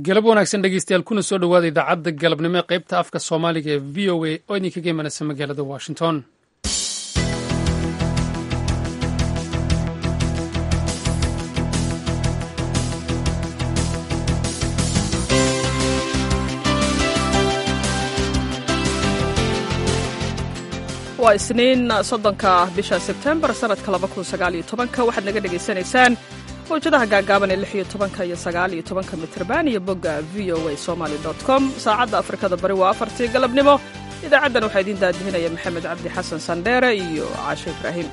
galab wanaagsan dhegeystayaal kuna soo dhowaada idaacadda galabnimo ee qaybta afka soomaaliga ee v o a oo idinkaga imanaysa magaalada washington waa isniin soddonka bisha sebtembar sanadka labakunsagaalyotobanka waxaad naga dhegaysanaysaan mawjadaha gaagaaban ee lix iyo tobanka iyo sagaal iyo tobanka mitrban iyo bogga v o a somaly com saacadda afrikada bari waa afartii galabnimo idaacaddan waxaa idiin daadihinaya maxamed cabdi xasan sandheere iyo caashe ibraahim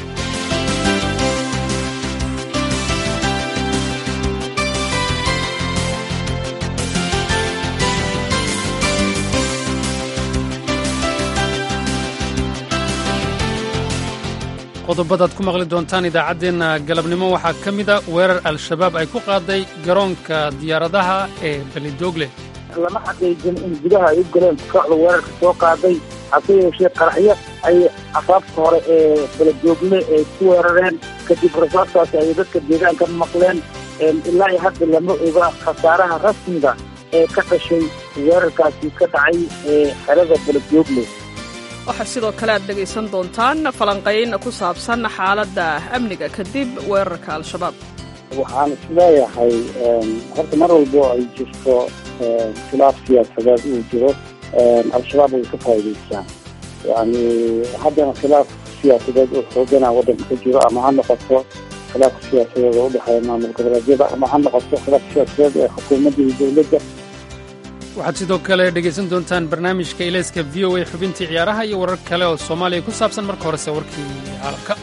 qodobadaad ku maqli doontaan idaacaddeenna galabnimo waxaa ka mida weerar al-shabaab ay ku qaaday garoonka diyaaradaha ee belidogle lama xaqiijin in gudaha ay u galeen kooxda weerarka soo qaaday hase yeeshee qaraxyo ay afaafka hore ee beledoogle ay ku weerareen kadib rasaabtaasi ay dadka deegaanka maqleen ilaa iyo hadda lama oga khasaaraha rasmiga ee ka dhashay weerarkaasi ka dhacay ee xerada beledoogle waxaa sidoo kale aad dhegaysan doontaan falanqayn ku saabsan xaaladda amniga kadib weerarka al-shabaab waxaan isleeyahay horta mar walbo ay jirto khilaaf siyaasadeed uu jiro al-shabaab way ka faa'idaystaan yani haddana khilaaf siyaasadeed oo xoogana waddanka ka jiro ama ha noqoto khilaafka siyaasadeed oo udhexeeya maamul goboleedyada ama ha noqoto khilaaf siyaasadeed ee xukuumadda iyo dowladda waxaad sidoo kale dhegaysan doontaan barnaamijka ilayska v o a xubintii ciyaaraha iyo warar kale oo soomaaliya ku saabsan marka horese warkii caalamka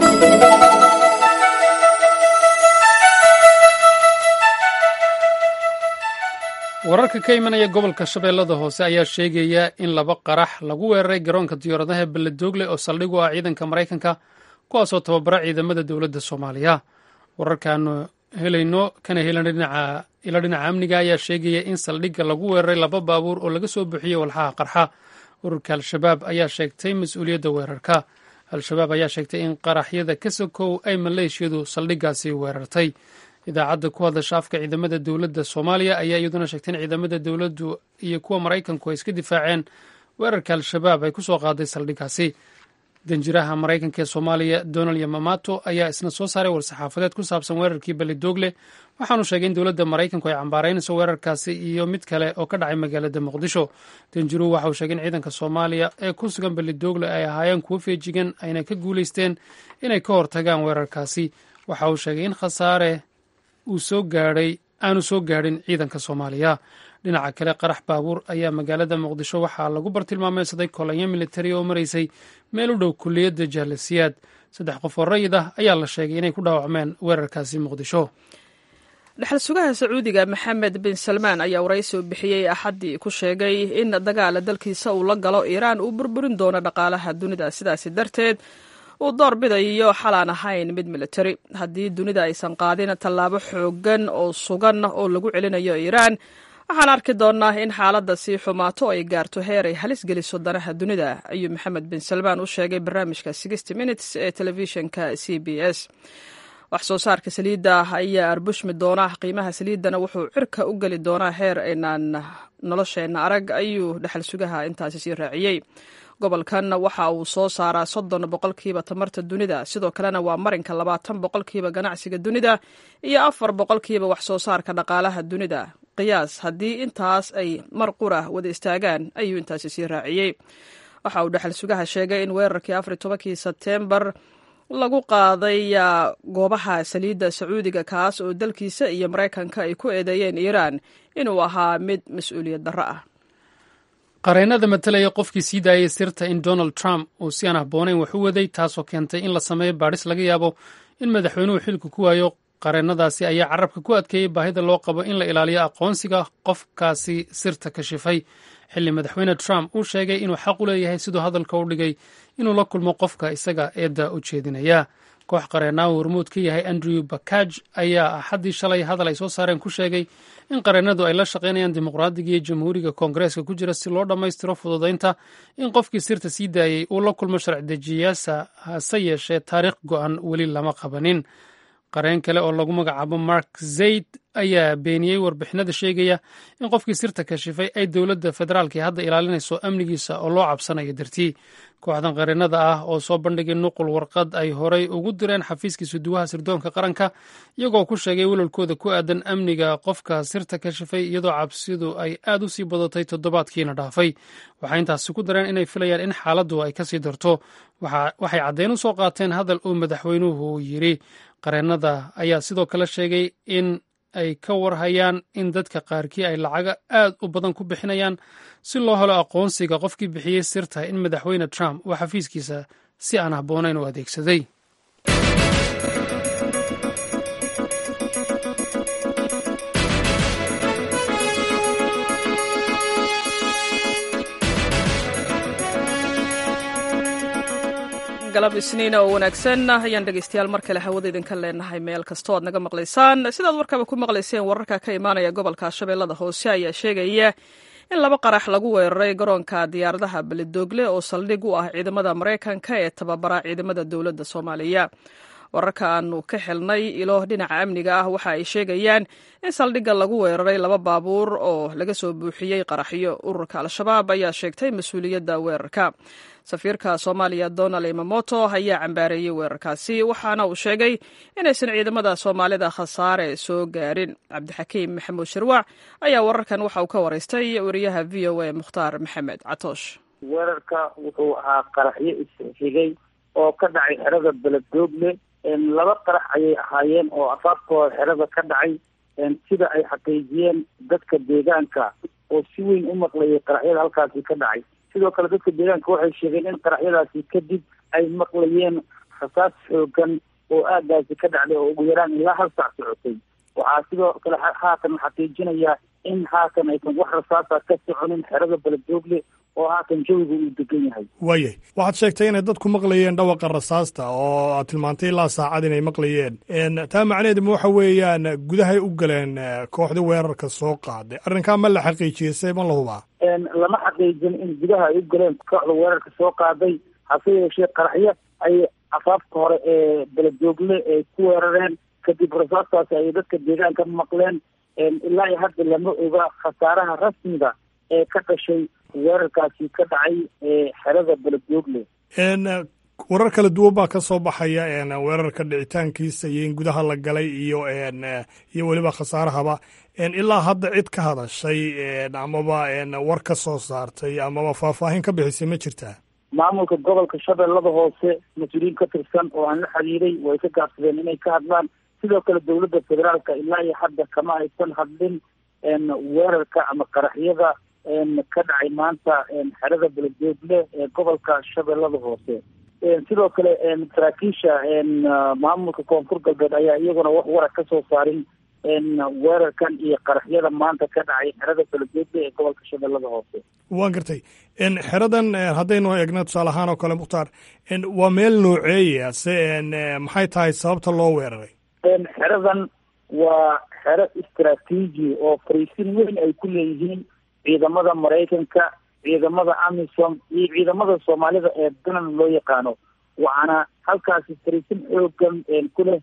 wararka ka imanaya gobolka shabeellada hoose ayaa sheegaya in laba qarax lagu weeraray garoonka diyaaradaha beledoogle oo saldhig u ah ciidanka maraykanka kuwaasoo tababara ciidamada dowladda soomaaliya wararkaanu helayno kana helan dhinaca ilo dhinaca amniga ayaa sheegaya in saldhigga lagu weeraray laba baabuur oo laga soo buuxiyey walxaha qarxa ururka al-shabaab ayaa sheegtay mas-uuliyadda weerarka al-shabaab ayaa sheegtay in qaraxyada ka sokow ay maleeshiyadu saldhiggaasi weerartay idaacadda ku hadasha afka ciidamada dowladda soomaaliya ayaa iyaduna sheegtay in ciidamada dowladdu iyo kuwa maraykanku ay iska difaaceen weerarka al-shabaab ay ku soo qaaday saldhiggaasi danjiraha maraykanka ee soomaaliya donald yamamato ayaa isna soo saaray war-saxaafadeed ku saabsan weerarkii belidogle waxaanu sheegay in dowladda maraykanku ay cambaaraynayso weerarkaasi iyo mid kale oo ka dhacay magaalada muqdisho danjiruhu waxa uu sheegay in ciidanka soomaaliya ee ku sugan belidogle ay ahaayeen kuwo feejigan ayna ka guulaysteen inay ka hortagaan weerarkaasi waxa uu sheegay in khasaare uu soo gaadhay aanu soo gaadhin ciidanka soomaaliya dhinaca kale qarax baabuur ayaa magaalada muqdisho waxaa lagu bartilmaameysaday kolonyo militari oo maraysay meel u dhow kulliyadda jaalasiyaad saddex qof oo rayid ah ayaa la sheegay inay ku dhaawacmeen weerarkaasi muqdisho dhexal sugaha sacuudiga maxamed bin salmaan ayaa waraysi u bixiyey axaddii ku sheegay in dagaala dalkiisa uu la galo iiraan uu burburin doono dhaqaalaha dunida sidaasi darteed uu door bidayo xalaan ahayn mid militari haddii dunida aysan qaadin tallaabo xooggan oo sugan oo lagu celinayo iiraan waxaan arki doonnaa in xaaladda sii xumaato ay gaarto heer ay halis geliso danaha dunida ayuu maxamed bin salmaan u sheegay barnaamijka sixty minutes ee telefishinka c b s wax soo saarka saliidda ayaa arbushmi doona qiimaha saliiddana wuxuu cirka u geli doonaa heer aynaan nolosheenna arag ayuu dhexal sugaha intaasi sii raaciyey gobolkan waxa uu soo saaraa soddon boqolkiiba tamarta dunida sidoo kalena waa marinka labaatan boqolkiiba ganacsiga dunida iyo afar boqolkiiba wax soo saarka dhaqaalaha dunida qiyaas haddii intaas ay mar qura wada istaagaan ayuu intaasi sii raaciyey waxa uu dhexal sugaha sheegay in weerarkii afar tobankii sebteembar lagu qaaday goobaha saliidda sacuudiga kaas oo dalkiisa iyo maraykanka ay ku eedeeyeen iiraan inuu ahaa mid mas-uuliyad darro ah qareennada matalaya qofkii sii daayay sirta in donald trump uu si aan habboonayn wax u waday taasoo keentay in la sameeyo baadhis laga yaabo in madaxweynuhu xilka ku waayo qareennadaasi ayaa carabka ku adkeeyey baahida loo qabo in la ilaaliyo aqoonsiga qofkaasi sirta kashifay xilli madaxweyne trump uu sheegay inuu xaq u leeyahay siduu hadalka u dhigay inuu la kulmo qofka isaga eedda u jeedinaya koox qareenaa uu hormuud ka yahay andrew bakaj ayaa axaddii shalay hadal ay soo saareen ku sheegay in qareennadu ay la shaqaynayaan dimuqraadiga iyo jamhuuriga koongareeska ku jira si loo dhammaystiro fududaynta in qofkii sirta sii daayey uu la kulmo sharci dejiyaasa hase yeeshee taariikh go'an weli lama qabanin qareen kale oo lagu magacaabo mark zayd ayaa beeniyey warbixinada sheegaya in qofkii sirta kashifay ay dowladda federaalka hadda ilaalinayso amnigiisa oo loo cabsanayo dartii kooxdan qarinada ah oo soo bandhigay nuqul warqad ay horay ugu direen xafiiskii suduwaha sirdoonka qaranka iyagoo ku sheegay welwalkooda ku aadan amniga qofka sirta kashifay iyadoo cabsidu ay aad u sii badatay toddobaadkiina dhaafay waxay intaasi ku dareen inay filayaan in xaaladdu ay kasii darto waxay caddeyn u soo qaateen hadal uu madaxweynuhu yidhi qareennada ayaa sidoo kale sheegay in ay ka warhayaan in dadka qaarkii ay lacaga aad u badan ku bixinayaan si loo helo aqoonsiga qofkii bixiyey sirta in madaxweyne trump uu xafiiskiisa si aan habboonayn u adeegsaday galab isniina oo wanaagsan ayaan dhegeystayaal mar kale hawada idinka leenahay meel kastoo aad naga maqlaysaan sidaad warkaba ku maqlayseen wararka ka imaanaya gobolka shabeellada hoose ayaa sheegaya in laba qarax lagu weeraray garoonka diyaaradaha beledoogle oo saldhig u ah ciidamada maraykanka ee tababara ciidamada dowladda soomaaliya wararka aanu ka xelnay ilo dhinaca amniga ah waxa ay sheegayaan in saldhigga lagu weeraray laba baabuur oo laga soo buuxiyey qaraxyo ururka al-shabaab ayaa sheegtay mas-uuliyadda weerarka safiirka soomaaliya donald imamoto ayaa cambaareeyey weerarkaasi waxaana uu sheegay inaysan ciidamada soomaalida khasaare soo gaarin cabdixakiim maxamuud shirwac ayaa wararkan waxa uu ka waraystay wariyaha v o a mukhtaar maxamed catoosh weerarka wuxuu ahaa qaraxyo isxigay oo ka dhacay xerada beledoogle laba qarax ayay ahaayeen oo afaafkooda xerada ka dhacay sida ay xaqiijiyeen dadka deegaanka oo si weyn u maqlayay qaraxyada halkaasi ka dhacay sidoo kale dadka deegaanka waxay sheegeen in qaraxyadaasi kadib ay maqlayeen rasaas xoogan oo aagaasi ka dhacday oo ugu yaraan ilaa hal saac socotay waxaa sidoo kale haatan xaqiijinaya in haatan aysan wax rasaasa ka soconin xerada beledoogle oo haatan jawiga uu degan yahay waayay waxaad sheegtay inay dadku maqlayeen dhawaqa rasaasta oo aad tilmaantay ilaa saacad inay maqlayeen taa macnaheedu ma waxa weeyaan gudahay u galeen kooxda weerarka soo qaaday arrinkaa ma la xaqiijiyey see ma la hubaa lama xaqiijin in gudaha ay u galeen kooxda weerarka soo qaaday hase yeeshee qaraxyo ay afaafka hore ee beledoogle ay ku weerareen kadib rasaastaasi ay dadka deegaanka maqleen ilaa iyo hadda lama oga khasaaraha rasmiga ee ka dhashay weerarkaasi ka dhacay xerada beledoogle warar kala duwan baa ka soo baxaya weerarka dhicitaankiisa iyo in gudaha la galay iyo iyo weliba khasaarahaba ilaa hadda cid ka hadashay amaba war ka soo saartay amaba faahfaahin ka bixisay ma jirtaa maamulka gobolka shabeellada hoose mas-uuliyiin ka tirsan oo aan la xiriiray way ka gaabsadeen inay ka hadlaan sidoo kale dowladda federaalka ilaa iyo hadda kama aysan hadlin weerarka ama qaraxyada ka dhacay maanta xerada beledoogle ee gobolka shabeellada hoose sidoo kale saraakiisha maamulka koonfur galbeed ayaa iyaguna wax wara ka soo saarin weerarkan iyo qaraxyada maanta ka dhacay xerada beledoogle ee gobolka shabeellada hoose waan gartay xeradan haddaynu eegna tusaale ahaan oo kale mukhtaar waa meel nooceeya se maxay tahay sababta loo weeraray xeradan waa xero istraatiiji oo fariisin weyn ay ku leeyihiin ciidamada maraykanka ciidamada amisom iyo ciidamada soomaalida ee danan loo yaqaano waxaana halkaasi fariisin xoogan ku leh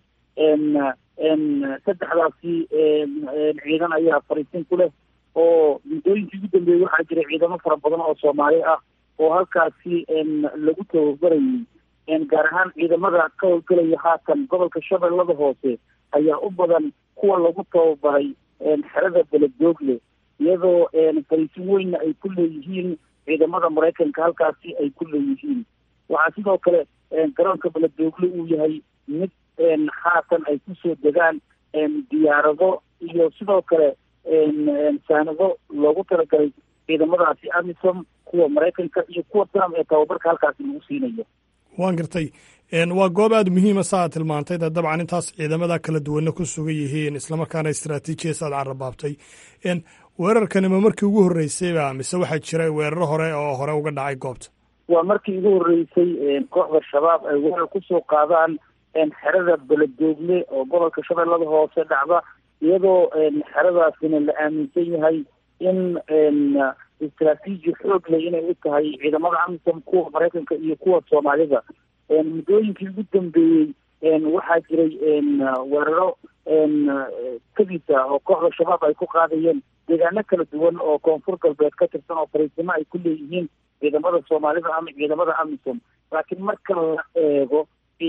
saddexdaasi ciidan ayaa fariisin ku leh oo muddooyinkii ugu dambeeyey waxaa jiray ciidamo fara badan oo soomaali ah oo halkaasi lagu tababarayay gaar ahaan ciidamada ka howlgelaya haatan gobolka shabeellada hoose ayaa u badan kuwa lagu tababaray xerada beledoogle iyadoo fariisin weynna ay ku leeyihiin ciidamada maraykanka halkaasi ay ku leeyihiin waxaa sidoo kale garoonka beledoogle uu yahay mid haatan ay kusoo degaan diyaarado iyo sidoo kale saanado loogu talagalay ciidamadaasi amisom kuwa maraykanka iyo kuwa trump ee tababarka halkaasi lagu siinayo waan gartay waa goob aada muhiima sa aad tilmaantay de dabcan intaas ciidamada kala duwanna ku sugan yihiin islamarkaana istraatiijiyas aad carabaabtay weerarkani ma markii ugu horreysayba mise waxaa jira weeraro hore oo hore uga dhacay goobta waa markii ugu horreysay kooxda shabaab ay weerar kusoo qaadaan xerada beledoogle oo gobolka shabeellada hoose dhacda iyadoo xeradaasina la aaminsan yahay in istraatiiji xoog leh inay u tahay ciidamada amisom kuwa maraykanka iyo kuwa soomaalida muddooyinkii ugu dambeeyey waxaa jiray weeraro kadiisa oo kooxda shabaab ay ku qaadayeen deegaano kala duwan oo koonfur galbeed ka tirsan oo fariisimo ay ku leeyihiin ciidamada soomaalida ama ciidamada amisom laakiin marka la eego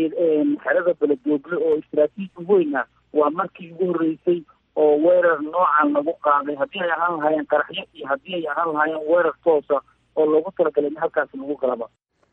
xerada beledoogle oo istraatiiji weyn ah waa markii ugu horreysay oo weerar noocan lagu qaaday haddii ay ahaan lahaayeen qaraxyo iyo haddii ay ahaan lahaayeen weerar toosa oo loogu talagalay in halkaasi lagu galaba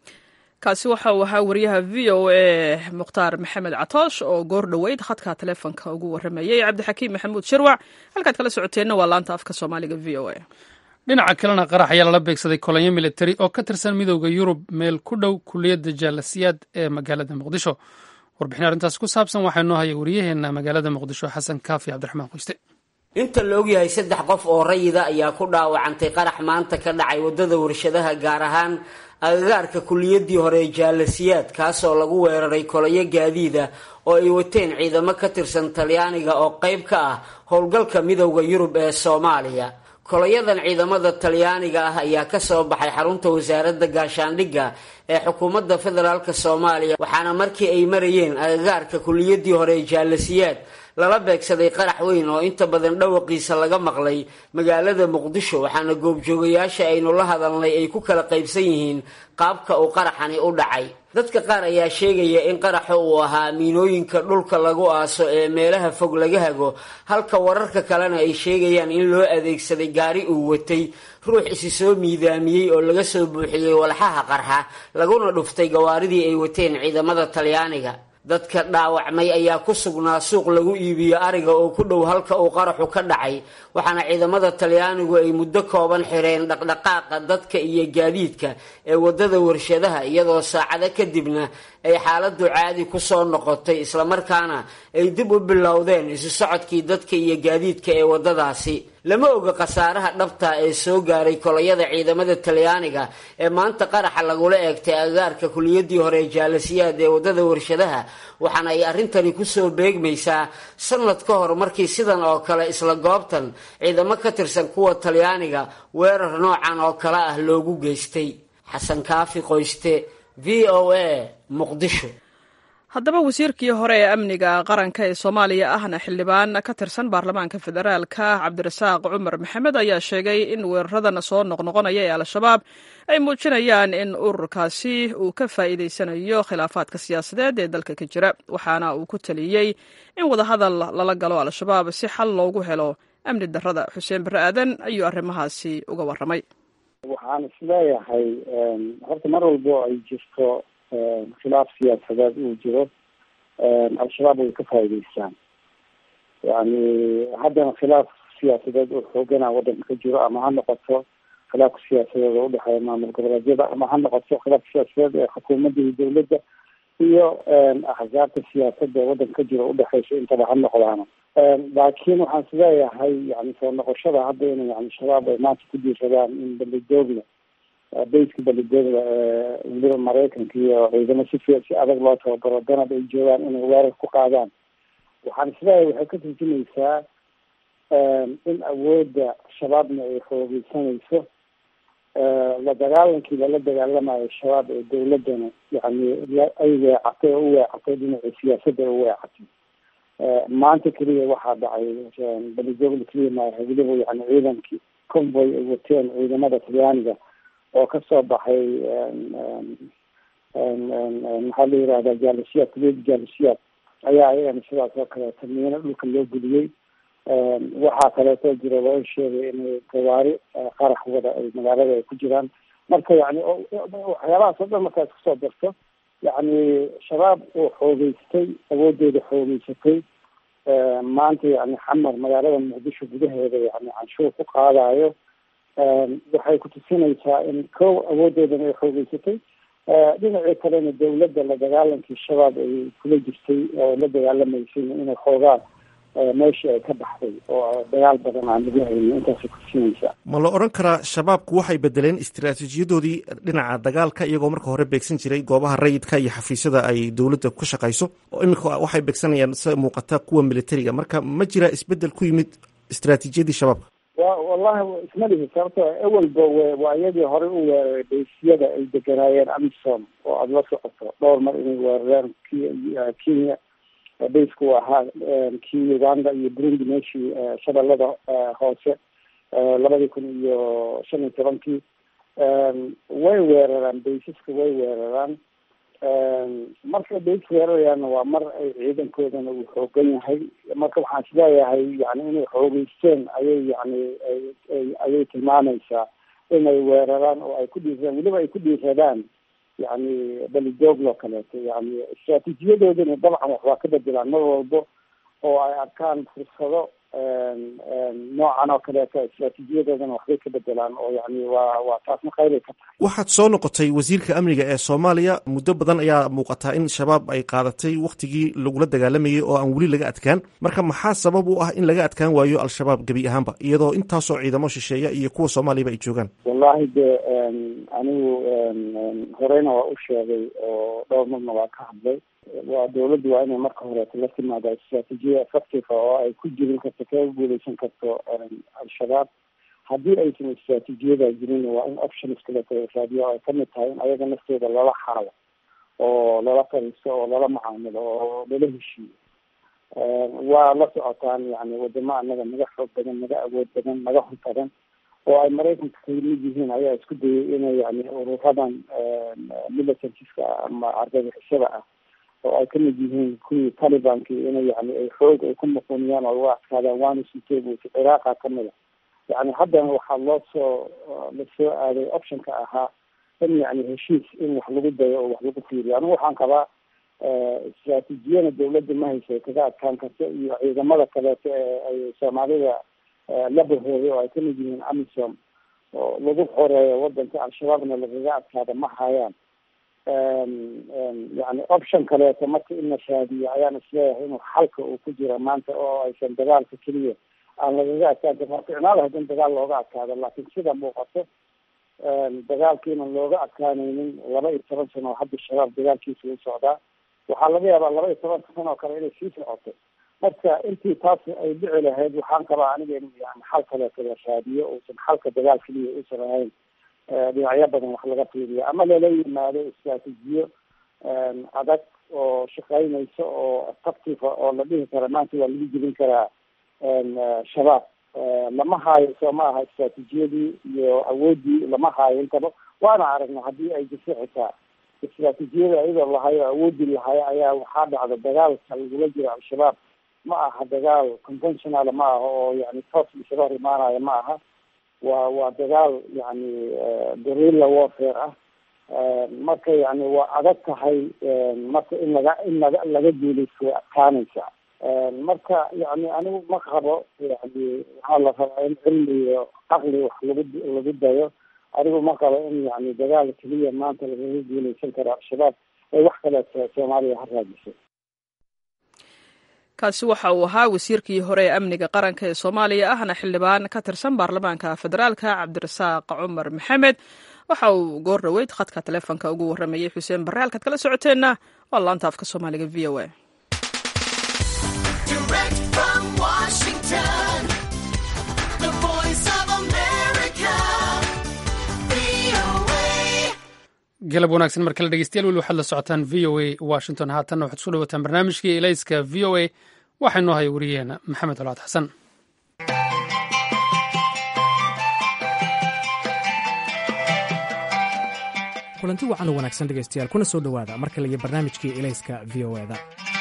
kaasi waxa uu ahaa wariyaha v o a mukhtaar maxamed catoosh oo goor dhoweyd khadka taleefonka ugu waramayey cabdixakiim maxamuud shirwac halkaad kala socoteenna waa laanta afka soomaaliga v o a dhinaca kalena qarax ayaa lala beegsaday kolonyo militari oo ka tirsan midooda yurub meel ku dhow kuliyadda jaalasiyaad ee magaalada muqdisho warbixin arrintaas ku saabsan waxaa noo haya wariyaheenna magaalada muqdisho xasan kaafi cabdiraxmaan qoyste inta la ogyahay saddex qof oo rayida ayaa ku dhaawacantay qarax maanta ka dhacay waddada warshadaha gaar ahaan agagaarka kulliyaddii hore ee jaalasiyaad kaasoo lagu weeraray kolayo gaadiida oo ay wateen ciidamo ka tirsan talyaaniga oo qayb ka ah howlgalka midowda yurub ee soomaaliya kolayadan ciidamada talyaaniga ah ayaa kasoo baxay xarunta wasaaradda gaashaandhigga ee xukuumadda federaalk soomaaliya waxaana markii ay marayeen agagaarka kulliyaddii hore ee jaalasiyaad lala beegsaday qarax weyn oo inta badan dhawaqiisa laga maqlay magaalada muqdisho waxaana goobjoogayaasha aynu la hadalnay ay ku kala qaybsan yihiin qaabka uu qaraxani u dhacay dadka qaar ayaa sheegaya in qaraxa uu ahaa miinooyinka dhulka lagu aaso ee meelaha fog laga hago halka wararka kalena ay sheegayaan in loo adeegsaday gaari uu watay ruux isi soo miidaamiyey oo laga soo buuxiyey walxaha qarxa laguna dhuftay gawaaridii ay wateen ciidamada talyaaniga dadka dhaawacmay ayaa ku sugnaa suuq lagu iibiyo ariga oo ku dhow halka uu qaraxu ka dhacay waxaana ciidamada talyaanigu ay muddo kooban xireen dhaqdhaqaaqa dadka iyo gaadiidka ee waddada warshadaha iyadoo saacado kadibna ay xaaladdu caadi ku soo noqotay islamarkaana ay dib u bilowdeen isu socodkii dadka iyo gaadiidka ee waddadaasi lama oga khasaaraha dhabta ee soo gaaray kolayada ciidamada talyaaniga ee maanta qaraxa lagula eegtay agagaarka kuliyaddii hore ee jaalasiyaad ee waddada warshadaha waxaana ay arrintani kusoo beegmaysaa sanad ka hor markii sidan oo kale isla goobtan ciidamo ka tirsan kuwa talyaaniga weerar noocan oo kale ah loogu geystay xasan kaafi qoyste v o a muqdisho haddaba wasiirkii hore ee amniga qaranka ee soomaaliya ahna xildhibaan ka tirsan baarlamaanka federaalka cabdirasaaq cumar maxamed ayaa sheegay in weeraradan soo noqnoqonaya ee al-shabaab ay muujinayaan in ururkaasi uu ka faa'iidaysanayo khilaafaadka siyaasadeed ee dalka ka jira waxaana uu ku taliyey in wadahadal lala galo al-shabaab si xal loogu helo amni darrada xuseen barre aadan ayuu arrimahaasi uga warramay waxaan isleeyahay horta mar walbo ay jirto khilaaf siyaasadeed uu jiro al-shabaab way ka faa'iidaystaan yani haddana khilaaf siyaasadeed oo xoogana waddanka ka jiro ama ha noqoto khilaafka siyaasadeed oo udhexeeya maamul goboleedyada ama ha noqoto khilaafka siyaasadeed ee xukuumadda iyo dawladda iyo axsaabta siyaasadda ee waddanka ka jiro udhexeysa intaba ha noqdaano laakiin waxaan isleeyahay yani soo noqoshada hadda in yani shabaab ay maanta ku diirsadaan in balidoogla bayska balidoogla weliba maraykanka iyo ciidamo si fi si adag loo tababaro danab ay joogaan inay weerar ku qaadaan waxaan isleeyahay waxay ka turjumaysaa in awoodda shabaabna ay xoogeysanayso la dagaalankii lala dagaalamayo shabaab ee dawladdana yani ay weecatay oo u weecatay dhinacii siyaasadda ay u weecatay maanta keliya waxaa dhacay balidoogla keliya maaha weliba yani ciidankii convoy ay wateen ciidamada talyaaniga oo kasoo baxay maxaa la yirahdaa jaalisiyaad kuliyada jaalisiyaad ayaa ayagana sidaas oo kaleeto miino dhulka loo geliyey waxaa kaleeto jira loo sheegay inay gawaari qarax wada ay magaalada ay ku jiraan marka yani waxyaabahaas oo dhan markaad kusoo darto yani shabaab oo xoogeystay awooddeeda xoogeysatay maanta yani xamar magaalada muqdisho gudaheeda yani canshuur ku qaadayo waxay kutusinaysaa in kow awooddeedana ay xoogeysatay dhinacii kalena dawladda la dagaalankii shabaab ay kula jirtay oo la dagaalamaysay inay xoogaan meeshii ay ka baxday oo dagaal badan aan lagu haynin intaasay kutusinaysaa ma la odhan karaa shabaabku waxay bedeleen istiraatiijiyadoodii dhinaca dagaalka iyagoo marka hore beegsan jiray goobaha rayidka iyo xafiisyada ay dowladda ku shaqayso oo iminka waxay beegsanayaan sida muuqata kuwa militariga marka ma jira isbedel ku yimid istiraatiijiyadii shabaabka wa wallahi isma lihi sababto awalba w waa iyadii horey u weeraray baysiyada ay deganaayeen amisom oo aada la socoto dhowr mar inay weerareen kenya baysku ahaa kii uganda iyo burundi meeshii shabeellada hoose labadii kun iyo shan iyo tobankii way weeraraan baysaska way weeraraan markay bays weerarayaanna waa mar ay ciidankoodana uu xoogan yahay marka waxaan isleeyahay yani inay xoogeysteen ayay yani ayay tilmaamaysaa inay weeraraan oo ay ku dhiiraan weliba ay ku dhiiradaan yani belidooglo kaleeto yani istraatiijiyadoodana dabcan wax waa ka bedelaan mar walbo oo ay arkaan fursado noocan oo kaleeto istraatiijiyadoodana waxbay ka bedelaan oo yani waa waa taasna khayray ka tahay waxaad soo noqotay wasiirka amniga ee soomaaliya muddo badan ayaa muuqataa in shabaab ay qaadatay wakhtigii lagula dagaalamayay oo aan weli laga adkaan marka maxaa sabab u ah in laga adkaan waayo al-shabaab gebi ahaanba iyadoo intaasoo ciidamo shisheeya iyo kuwa soomaaliyaba ay joogaan wallahi de anigu horeyna waa u sheegay oo dhowr marna waa ka hadlay waa dawladdu waa inay marka horeeto la timaada istraatiijiya effective oo ay ku jirin karto kaga guuleysan karto al-shabaab haddii aysan istraatiijiyada jirin waa in options kaleeto raadiyo ay kamid tahay in ayaga naftooda lala xaalo oo lala fariisto oo lala macaamilo oo lala heshiiyo waa la socotaan yani wadamo anaga naga xoog badan naga awood badan naga hor badan oo ay maraykanka kamid yihiin ayaa isku dayay inay yani ururadan militariska ama argagixisada ah oo ay kamid yihiin kuwii talibanki inay yani ay xoog ay ku muquniyaan oo uga adkaadaan waana sitebut ciraaqa kamid a yani haddana waxaa loo soo lasoo aaday optionka ahaa in yani heshiis in wax lagu dayo oo wax lagu fiiriyo anigu waxaan qabaa istraatiijiyana dawladda ma hayso ay kaga adkaan karto iyo ciidamada kaleeto ee ay soomaalida la bahooday oo ay kamid yihiin amisom oo lagu xoreeyo wadanka al-shabaabna lagaga adkaada ma hayaan yani option kaleeto marka in la raadiyo ayaan isleeyahay inuu xalka uu ku jira maanta oo aysan dagaalka keliya aan lagaga adkaan karin waa ficnaada haddin dagaal looga adkaado laakiin sida muuqato dagaalkiina looga adkaanaynin laba iyo toban sano oo hadda shabaab dagaalkiisa u socdaa waxaa laga yaabaa laba iyo toban sano oo kale inay sii socoto marka intii taas ay dhici lahayd waxaan qabaa aniga in yani xal kaleeto la raadiyo uusan xalka dagaal keliya uusan ahayn dhinacyo badan wax laga fiiriyo ama lala yimaado istraatiijiyo adag oo shaqeynaysa oo effective oo la dhihi kara maanta waa lagu jebin karaa shabaab lama haayo soo ma aha istraatiijiyadii iyo awoodii lama haayo intaba waana aragna haddii ay jirto xitaa istraatiijiyada iyadoo lahayo awoodii lahayo ayaa waxaa dhacda dagaalka lagula jiro al-shabaab ma aha dagaal conventional ma aha oo yani toos isaga hor imaanayo ma aha waa waa dagaal yani gorilla warfare ah marka yani waa adag tahay marka in laga in laga laga guuleysto way adkaanaysaa marka yani anigu ma qabo yani waxaa la rabaa in cilmi iyo caqli wax lagu lagu dayo anigu ma qabo in yani dagaal keliya maanta lagaga guuleysan karo al-shabaab ee wax kaleeto soomaaliya ha raadisay kaasi waxa uu ahaa wasiirkii hore ee amniga qaranka ee soomaaliya ahna xildhibaan ka tirsan baarlamaanka federaalka cabdirasaaq cumar maxamed waxa uu goor dhaweyd khadka taleefonka ugu warramayey xuseen barre halkaad kala socoteenna waa laanta afka soomaaliga v o a galab wanaagsan mar kale dhegeystayaal weli waxaad la socotaan v o a washington haatanna waxaad isku dhawataan barnaamijkii elayska v o a waxaa inoo haya wariyaheena maxamed colaad xasan kulanti wacan u wanaagsan dhegaystayaal kuna soo dhowaada mar kale iyo barnaamijkii elayska v o eda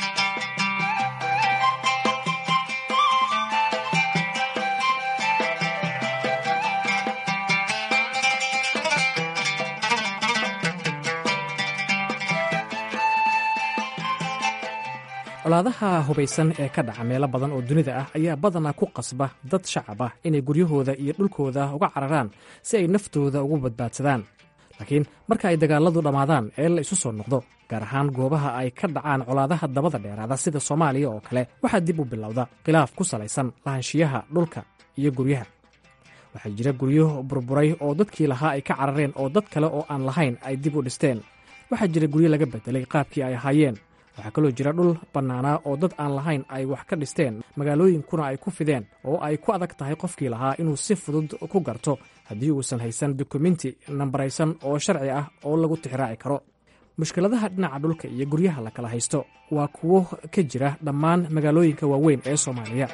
colaadaha hubaysan ee ka dhaca meelo badan oo dunida ah ayaa badanaa ku qasba dad shacab ah inay guryahooda iyo dhulkooda uga cararaan si ay naftooda ugu badbaadsadaan laakiin marka ay dagaaladu dhammaadaan ee la isu soo noqdo gaar ahaan goobaha ay ka dhacaan colaadaha dabada dheeraada sida soomaaliya oo kale waxaa dib u bilowda khilaaf ku salaysan lahaanshiyaha dhulka iyo guryaha waxaa jira guryo burburay oo dadkii lahaa ay ka carareen oo dad kale oo aan lahayn ay dib u dhisteen waxaa jira guryo laga bedelay qaabkii ay ahaayeen waxaa kaloo jira dhul bannaanaa oo dad aan lahayn ay wax ka dhisteen magaalooyinkuna ay ku fideen oo ay ku adag tahay qofkii lahaa inuu si fudud ku garto haddii uusan haysan dukumenti nambaraysan oo sharci ah oo lagu tixraaci karo mushkiladaha dhinaca dhulka iyo guryaha la kala haysto waa kuwo ka jira dhammaan magaalooyinka waaweyn ee soomaaliya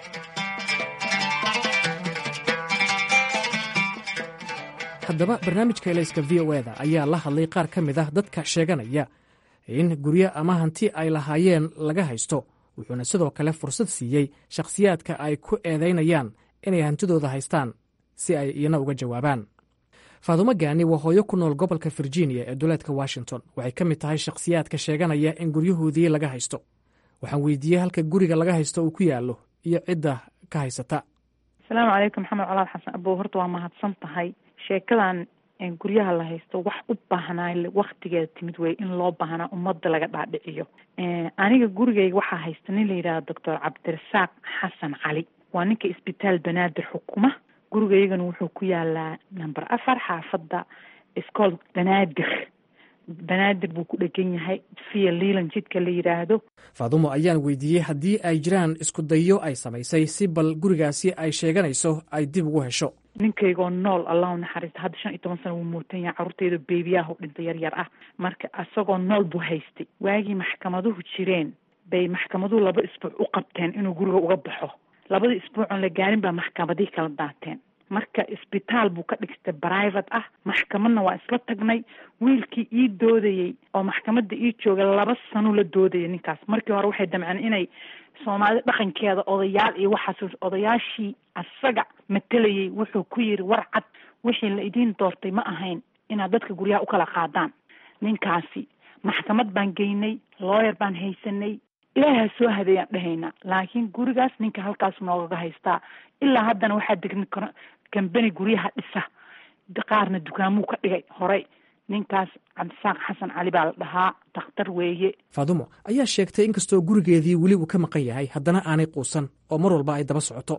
haddaba barnaamijka elayska v o eda ayaa la hadlay qaar ka mid ah dadka sheeganaya in guryo ama hanti ay lahaayeen laga haysto wuxuuna sidoo kale fursad siiyey shakhsiyaadka ay ku eedaynayaan inay hantidooda haystaan si ay iyana uga jawaabaan faadumo gaani waa hooyo ku nool gobolka virginia ee duleedka washington waxay ka mid tahay shakhsiyaadka sheeganaya in guryahoodii laga haysto waxaan weydiiyey halka guriga laga haysto uu ku yaallo iyo cidda ka haysata asalaamu calaykum maxamed colaad xasan abow horta waa mahadsan tahay sheekadan guryaha la haysto wax u baahnaa waktigeeda timid wey in loo baahnaa ummadda laga dhaadhiciyo aniga gurigeyga waxaa haysta nin la yidhahdo doctor cabdirasaaq xasan cali waa ninka isbitaal banaadir xukuma gurigeygana wuxuu ku yaalaa number afar xaafadda iscool banaadir banaadir buu ku dhegan yahay via liilan jidka la yidhaahdo faadumo ayaan weydiiyey haddii ay jiraan isku dayo ay samaysay si bal gurigaasi ay sheeganayso ay dib ugu hesho ninkaygoo nool allahu naxariista hadda shan iyo toban sana wuu muutan yahay carruurteyda beebiyaha dhinta yar yar ah marka isagoo nool buu haystay waagii maxkamaduhu jireen bay maxkamaduhu laba isbuuc u qabteen inuu guriga uga baxo labadii isbuucoon la gaarin baa maxkamadihii kala daateen marka isbitaal buu ka dhigtay private ah maxkamadna waa isla tagnay wiilkii ii doodayey oo maxkamadda ii jooga laba sano la doodayay ninkaas markii hore waxay damceen inay soomaalida dhaqankeeda odayaal iyo waxaas odayaashii asaga matelayay wuxuu ku yiri war cad wixii la idiin doortay ma ahayn inaad dadka guryaha u kala qaadaan ninkaasi maxkamad baan geynay looyer baan haysanay ilaaha soo hadeeyaan dhahaynaa laakiin gurigaas ninka halkaas noogaga haystaa ilaa haddana waxaa degni kambani guryaha dhisa qaarna dukaamuu ka dhigay horey ninkaas cabdisaaq xasan cali baa la dhahaa dakhtar weeye faadumo ayaa sheegtay inkastoo gurigeedii weli uu ka maqan yahay haddana aanay quusan oo mar walba ay daba socoto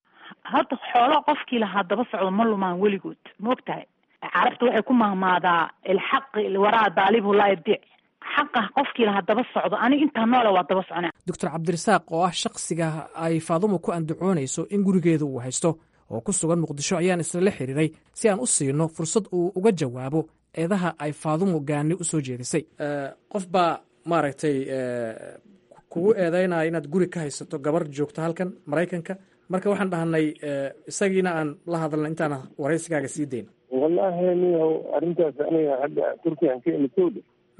hadda xoolo qofkii lahaa daba socdo ma lumaan weligood maogtahay carabta waxay ku mahmaadaa ilxaqi waraa daalibu laa yadiic xaqa qofkii lahaa daba socdo aniga intaa noole waa daba socnaa doctor cabdirasaaq oo ah shakhsiga ay faadumo ku andacoonayso in gurigeeda uu haysto oo ku sugan muqdisho ayaan islala xiriiray si aan u siino fursad uu uga jawaabo eedaha ay faadumo gaani u soo jeedisay qof baa maaragtay kugu eedaynaya inaad guri ka haysato gabar joogto halkan maraykanka marka waxaan dhahnay isagiina aan la hadalna intaan waraysigaaga sii dayna wallahi niyow arrintaas aniga hadda turkiyan ka imitowda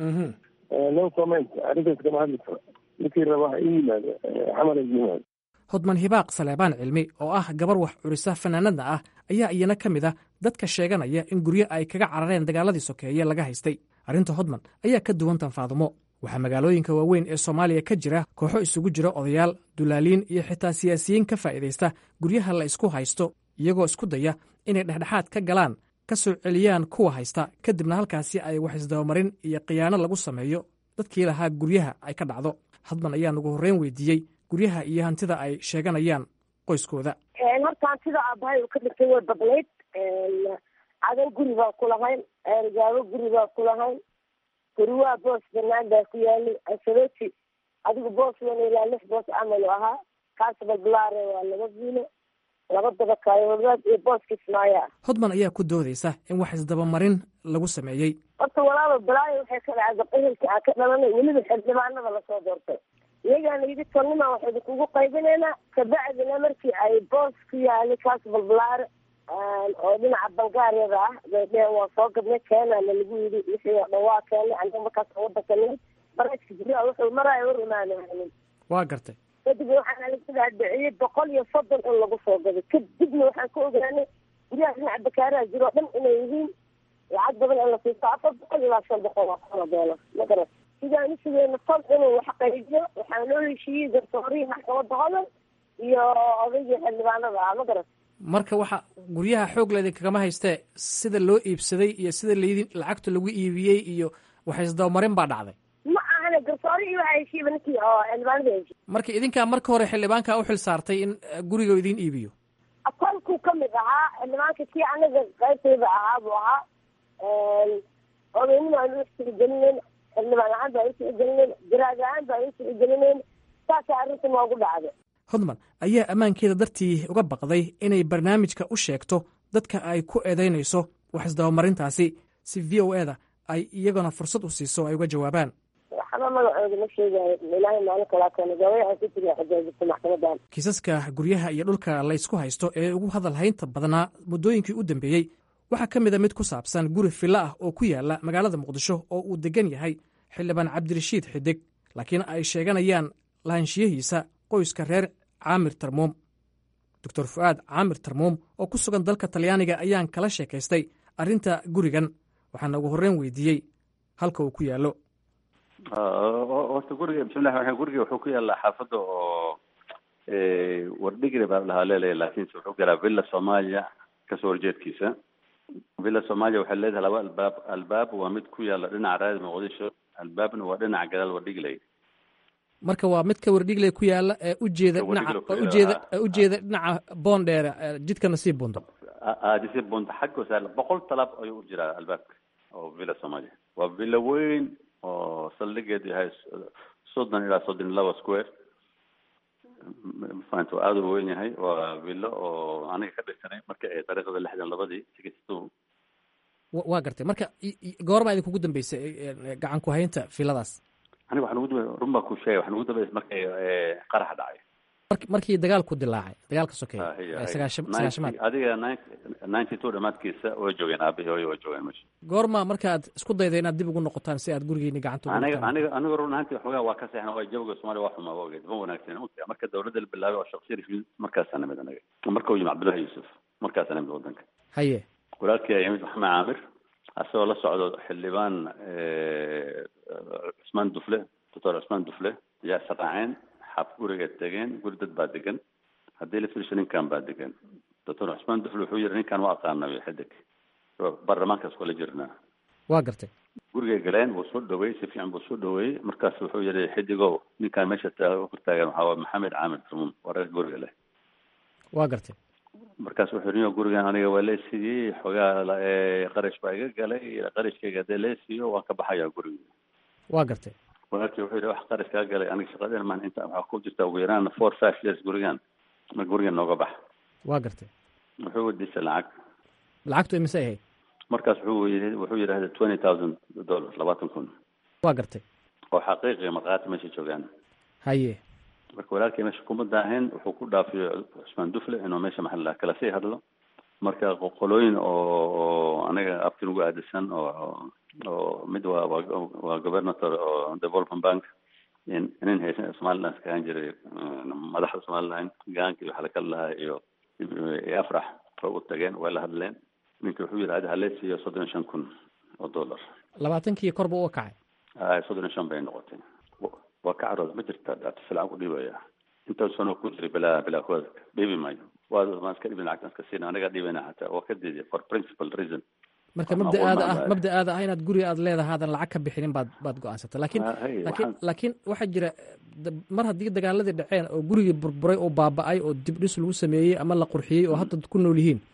no comment arrintaas kama hadli karo ninkii raba ha ii yimaado xamala yimaado hodman hibaaq saleebaan cilmi oo ah gabar wax curisa fanaanadna ah ayaa iyana ka mid ah dadka sheeganaya in guryo ay kaga carareen dagaaladii sokeeye laga haystay arrinta hodman ayaa ka duwan tan faadumo waxaa magaalooyinka waaweyn ee soomaaliya ka jira kooxo isugu jira odayaal dulaaliin iyo xitaa siyaasiyiin ka faa'iidaysta guryaha la isku haysto iyagoo isku daya inay dhexdhexaad ka galaan ka soo celiyaan kuwa haysta kadibna halkaasi ay wax isdabamarin iyo khiyaano lagu sameeyo dadkii lahaa guryaha ay ka dhacdo hadman ayaa ugu horreyn weydiiyey guryaha iyo hantida ay sheeganayaan qoyskooda horta hantida aabahay uu ka dhigtay way badnayd cadan guri baa ku lahayn eergaabo guri baa ku lahayn guriwaa boos banaan baa ku yaalay asarooti adigu boos wan ilaa lix boos camal ahaa kaasba bulaare waa laba viilo laba dabakaayoodad iyo booska ismaaya hodman ayaa ku doodaysa in wax isdabamarin lagu sameeyey horta walaalo balaayo waxay ka dhacda ehelka aan ka dhalanay weliba xildhibaanada lasoo doortay iyagaana yidhi tolnima waxaynu kugu qaybinaynaa kabacdina markii ay boos ku yaalay kaas balbalaare oo dhinaca bangaariyada ah bay dheheen waa soo gadnay keenana lagu yidhi wixii oo dhan waa keenay aniga markaas wadanka nimid barajka guryaha wuxuu maraayo war imaanaanin waa gartay kadib waxaan alaga dhaadhiciyey boqol iyo soddon in lagu soo gaday kadibna waxaan ka ogaanay guryaha dhinaca bakaaraha jiro o dhan inay yihiin lacag badan in la siisto afar boqol ilaa shan boqol oo kuna doolar ma garan sidaan usugeena fal inuu wax qaybiyo waxaa loo heshiiyey garsoorihii maxkamadda hodan iyo odaygii xildhibaanada ah ma garan marka waxa guryaha xoog leedin kagama haystee sida loo iibsaday iyo sida laydin lacagta lagu iibiyey iyo wax isdabamarin baa dhacday ma ahane garsoorihii waxaa heshiiyba ninkii oo xildhibaanada heshiiy marka idinkaa marka hore xildhibaanka u xil saartay in guriga idin iibiyo kolkuu kamid ahaa xildhibaanka kii anaga qaybtayda ahaa buu ahaa odaynima aan u sirigelinayn xildhibaan ahaan baan u sirigelinayn garaad ahaan baan u sirigelinayn saasa arrinta noogu dhacday hodman ayaa ammaankeeda dartii uga baqday inay barnaamijka u sheegto dadka ay ku eedaynayso wax isdabamarintaasi si v o eda ay iyaguna fursad u siiso ay uga jawaabaan waxba magacooda ma sheegayo ilaahay maalin kalaa keena gabay aan ku jira xajaajirta maxkamadan kiisaska guryaha iyo dhulka laysku haysto ee ugu hadal haynta badnaa muddooyinkii u dambeeyey waxaa ka mid a mid ku saabsan guri fillo ah oo ku yaala magaalada muqdisho oo uu degan yahay xildhibaan cabdirashiid xidig laakiin ay sheeganayaan lahaanshiyahiisa qoyska reer caamir tarmuum doctor fu'aad caamir tarmuum oo ku sugan dalka talyaaniga ayaan kala sheekaystay arrinta gurigan waxaana ugu horreyn weydiiyey halka uu ku yaallo horta guriga bismillahi raxmaan guriga wuxuu ku yaallaa xaafadda oo wardhigri baa lahaa leelaya laakiinse wuxuu galaa villa soomaaliya kasoo horjeedkiisa villa soomaaliya waxay leedahay laba albaab albaab waa mid ku yaalla dhinaca raadi muqdisho albaabna waa dhinaca gadaal wardhigley marka waa midka wardhigley ku yaalla ee ujeeda dhinaca ujeeda ujeeda dhinaca boondheere jidka nasiib bundo nasiib bundo xagga saar boqol talaab ayuu u jiraa albaabka oo villa soomaaliya waa villa weyn oo saldhigeedu yahay soddon ilaa soddon iyo laba square mafahanta waa aada u weyn yahay waa villo oo aniga ka dhigsanay marka ay dariiqada lixdan labadii sixty two waa gartay marka goorma idinkugu dambeysay gacan ku haynta filadaas aniga waxaan ugu dambe run baa ku sheegay waxaan ugu dambeysay markay qarax dhacay markii dagaalku dilaacay dagaalka sokeeye sagaashamaad adiga ninety two dhamaadkiisa way joogeen aabihii hooyo way joogeen meesha goorma markaad isku dayda inaad dib ugu noqotaan si aad gurigiini gacanta aniga aniga aniga run ahaantii waxoogaa waa ka seexna waa jawiga soomaaliya waa xumaa ogeed ma wanaagsan marka dawladda la bilaabay oo shaksiya rishid markaasaa nimid anaga marka uu yimi cabdullahi yuusuf markaasaa nimid wadanka haye walaalkii ayaa yimid maxamed caamir asagoo la socdo xildhibaan cusmaan dufle doctor cusmaan dufle ayaa israaceen xaaf guriga tegeen guri dad baa degan haddii la fiirsho ninkan baa degan doctor cusmaan dufle wuxuu yidhi ninkan waa aqaanay xidig baarlamaankaas kula jirnaa waa gartay gurigay galeen wuu soo dhaweeyey si fiican buu soo dhaweeyey markaas wuxuu yidhi xidigow ninkan meesha taagan waxaa waa maxamed caamir tarmuum waa reer guriga leh waa gartay markaas wuxuu yidhi gurigan aniga waa lee siiyey xogaa qarash baa iga galay qarashkayga hadee lee siiyo waan ka baxayaa guriga waa gartay walaalkii wuxuu yidhi wax qarash kaa galay aniga shaqadeen maan inta waxaa ku jirta ugu yaraan four five years gurigan ma gurigan nooga bax waa gartay wuxuu weydiisay lacag lacagtu imise ahayd markaas wuxuu yidhi wuxuu yidhahda twenty thousand dollars labaatan kun waa gartay oo xaqiiqiga markhaati meesha joogaan haye marka walaalkii meesha kuma daahin wuxuu ku dhaafiyo cusmaan dufle inuu meesha maxalla kala sii hadlo marka qolooyin oo aniga abtin ugu aadisan oo oo mid waa waa governator oo development bank nin haysan somaliland ka ahaan jiray madaxda somaliland gaankii waxa lakala lahaa iyo afrax oo u tageen way la hadleen ninka wuxuu yidhi adi halee siiyo soddon iyo shan kun oo dollar labaatankii korba uga kacay ay soddon iyo shan bay noqotay waa ka carooda ma jirta dhacta lacag ku dhiibaya intaas sano ku jiray bilaa bilaa kooda dhiibi maayo waa maan iska dhibin lacagtan iska siina anagaa dhiibana xataa waa ka diiday for principal reason marka mabda'aada ah mabda'aada ah inaad guriga aad leedahay aadan lacag ka bixinin baad baad go-aansatay laakiin laakiin laakiin waxaa jira mar haddii dagaaladii dhaceen oo gurigii burburay oo baaba'ay oo dib dhis lagu sameeyey ama la qurxiyey oo hadda ku nool yihiin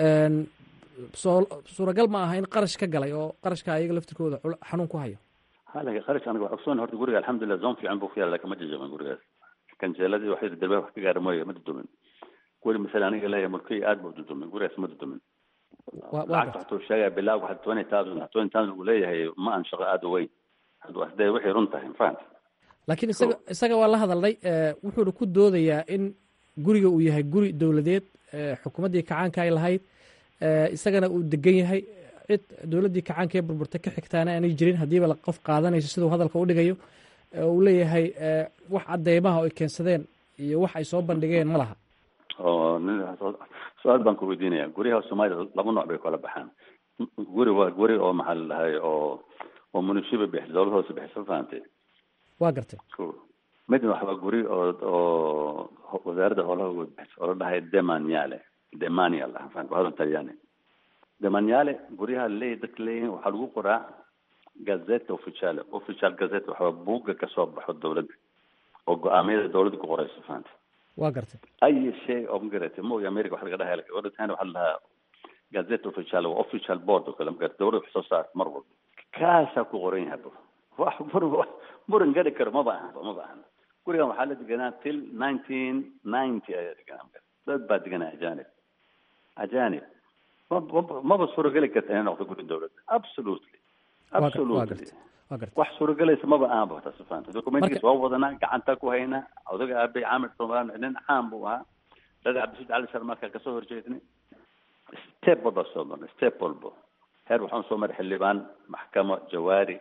soo suuragal ma aha in qarash ka galay oo qarashka ayaga laftirkooda xanuun ku hayo halaga qarash aniga waa ogsoon horta guriga alxamdulilah zone fiican buu ku yaala laakiin ma jajaban gurigaas kanjeeladii waxay darbe wax ka gaara mooye ma dudumin guri masale aniga leeyahay mulkiy aad buu dudumin gurigaas ma dudumin lacagta waxtuu sheegaya bilaab waxa twenty thousand twenty thousand uu leeyahay ma aan shaqo aada u weyn hadee waxay run tahay mafahanta laakiin isaga isaga waa la hadalnay wuxuuna ku doodayaa in guriga uu yahay guri dowladeed xukuumaddii kacaanka ay lahayd isagana uu degan yahay cid dowladdii kacaanka ee burburtay ka xigtaana aanay jirin haddiiba qof qaadanayso siduu hadalka u dhigayo uu leeyahay wax cadeymaha ay keensadeen iyo wax ay soo bandhigeen ma laha oo su-aal baan ku weydiinaya guryaha soomaalida laba nooc bay kala baxaan guri waa guri oo maxaa la dhahay oo oo munishiba bixisa dowlad hoose bixisa fahantay waa gartay midna waxaa guri oo oo wasaaradda howlaha uga bixisa oo la dhahay demaniale demanial ah fahant waa hadal talyaani demaniale guryaha leey dadka leeyihiin waxaa lagu qoraa gazeta officiale official gazeta waxaa buugga kasoo baxo dowladda oo go-aamiyada dowladda ku qorayso fahanta waa gartay ay shay oo magarata mooga america waxa laga dhahay wadatan waxaa lahaa gazeta official waa official board oo kale magarata dowladda wax soo saarta mar walba kaasaa ku qoran yahay bo wax muran muran gari karo maba ahan maba ahan gurigan waxaa la deganaa till nineteen ninety ayaa deganaa dad baa deganaa ajanib ajanib maba suurageli karta inay noqdo guri dowladda absolutely absolutely wax suuragelaysa maba ahanba taas fahamta documentigiis waa wadanaa gacanta ku haynaa odaga aabay caamir somaal nin caan buu ahaa dada cabdisuud cali sharmaarka kasoo horjeednay step walba soo marnay step walba heer waxaan soo maray xildhibaan maxkamo jawaari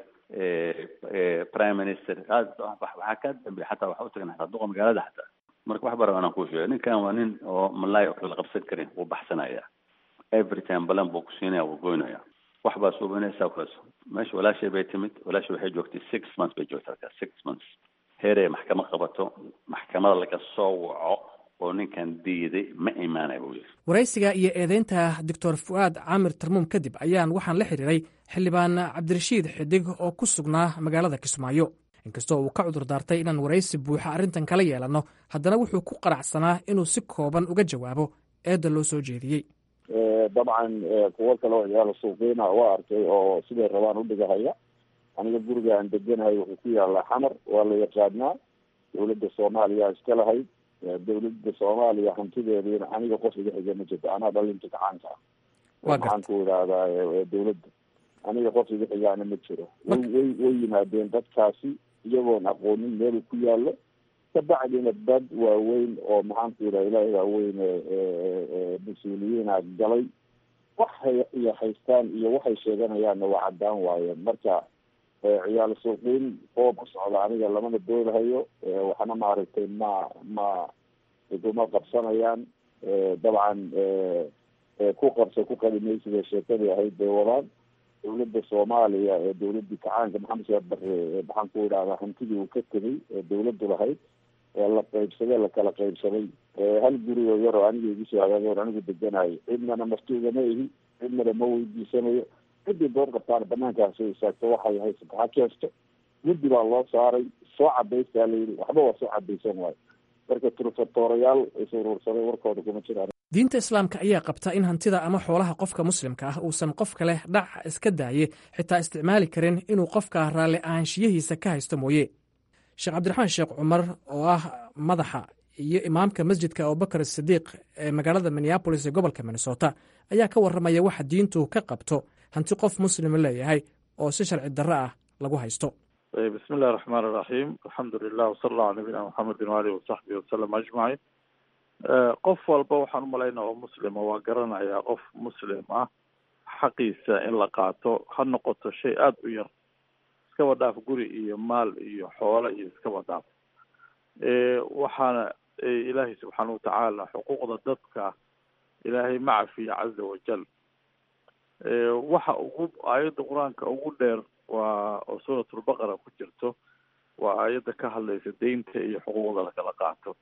prime minister waxaa ka dambeya xataa waxa utagna xataa duqa magaalada xataa marka wax bara anaan kuu sheegay ninkan waa nin oo malaay oo kale la qabsan karin wuu baxsanaya every time balan buu ku siinaya wuu goynaya wax baa suubinaysaa kuwaas meesha walaashay bay timid walaashay waxay joogtay six months bay joogtay halkaas six months heerey maxkamad qabato maxkamada laga soo waco oo ninkan diiday ma imaanaya buu yiri waraysiga iyo eedeynta doctor fu'aad caamir tarmuum kadib ayaan waxaan la xiriiray xildhibaan cabdirashiid xidig oo ku sugnaa magaalada kismaayo inkastoo uu ka cudur daartay inaan waraysi buuxa arrintan kala yeelanno haddana wuxuu ku qanacsanaa inuu si kooban uga jawaabo eedda loo soo jeediyey dabcan kuwo kale oo ciyaala suuqiina waa arkay oo siday rabaan udhigahaya aniga guriga aan deganahay wuxuu ku yaalaa xamar waa la yaqaanaa dawladda soomaaliya iska lahayd dawladda soomaaliya hantideediina aniga qof iga xiga ma jirto anaa dhalinta gacaanka ah waxaan ku idhaahdaa dawladda aniga qof iga xigaana ma jiro way way way yimaadeen dadkaasi iyagoon aqoonin meel ku yaallo kabacdina dad waaweyn oo maxaanku yidhaha ilaahay waaweyn mas-uuliyiina galay waxay iyo haystaan iyo waxay sheeganayaanna waa caddaan waayeen marka ciyaal suuqiin oo ku socda aniga lamana doodahayo waxna maaragtay ma ma iguma qabsanayaan dabcan ku qabsa ku qadimaysiga sheekadii ahayd bay wadaan dawladda soomaaliya ee dawladii kacaanka maxamed sheekh bare maxaan ku idhahdaa hantidii uu ka tegay ee dawladdu lahayd ee la qaybsaday lakala qaybsaday hal guri oo yar oo aniga igu soo hagaagay anigu deganayo cidnana martuugama ihi cidnana ma weydiisanayo ciddii door qabtaan banaankaa soo istaagto waxay haysato ha keesto guddi baa loo saaray soo cadaystaa la yidhi waxba waa soo cadaysan waayo marka turfatoorayaal is uruursaday warkooda kuma jiraan diinta islaamka ayaa qabta in hantida ama xoolaha qofka muslimka ah uusan qof kale dhac iska daaye xitaa isticmaali karin inuu qofka raalli ahaanshiyihiisa ka haysto mooye sheekh cabdiraxmaan sheekh cumar oo ah madaxa iyo imaamka masjidka abubakar sidiiq ee magaalada minneabolis ee gobolka minnesota ayaa ka warramaya waxa diintu ka qabto hanti qof muslima leeyahay oo si sharci darro ah lagu haysto bismi illahi raxmaan iraxiim alxamdu lilah wasala allahu ala nabiyina maxamedin waalihi wasaxbihi wasalam ajmaciin qof walba waxaan umalaynaa oo muslima waa garanayaa qof muslim ah xaqiisa in la qaato ha noqoto shay aada u yar iskaba dhaaf guri iyo maal iyo xoolo iyo iskaba dhaaf waxaana ilaahay subxaana watacaala xuquuqda dadka ilaahay ma cafiya caza wajal waxa ugu aayadda qur-aanka ugu dheer waa oo suuratulbaqara ku jirto waa aayadda ka hadlaysa deynta iyo xuquuqda lakala qaato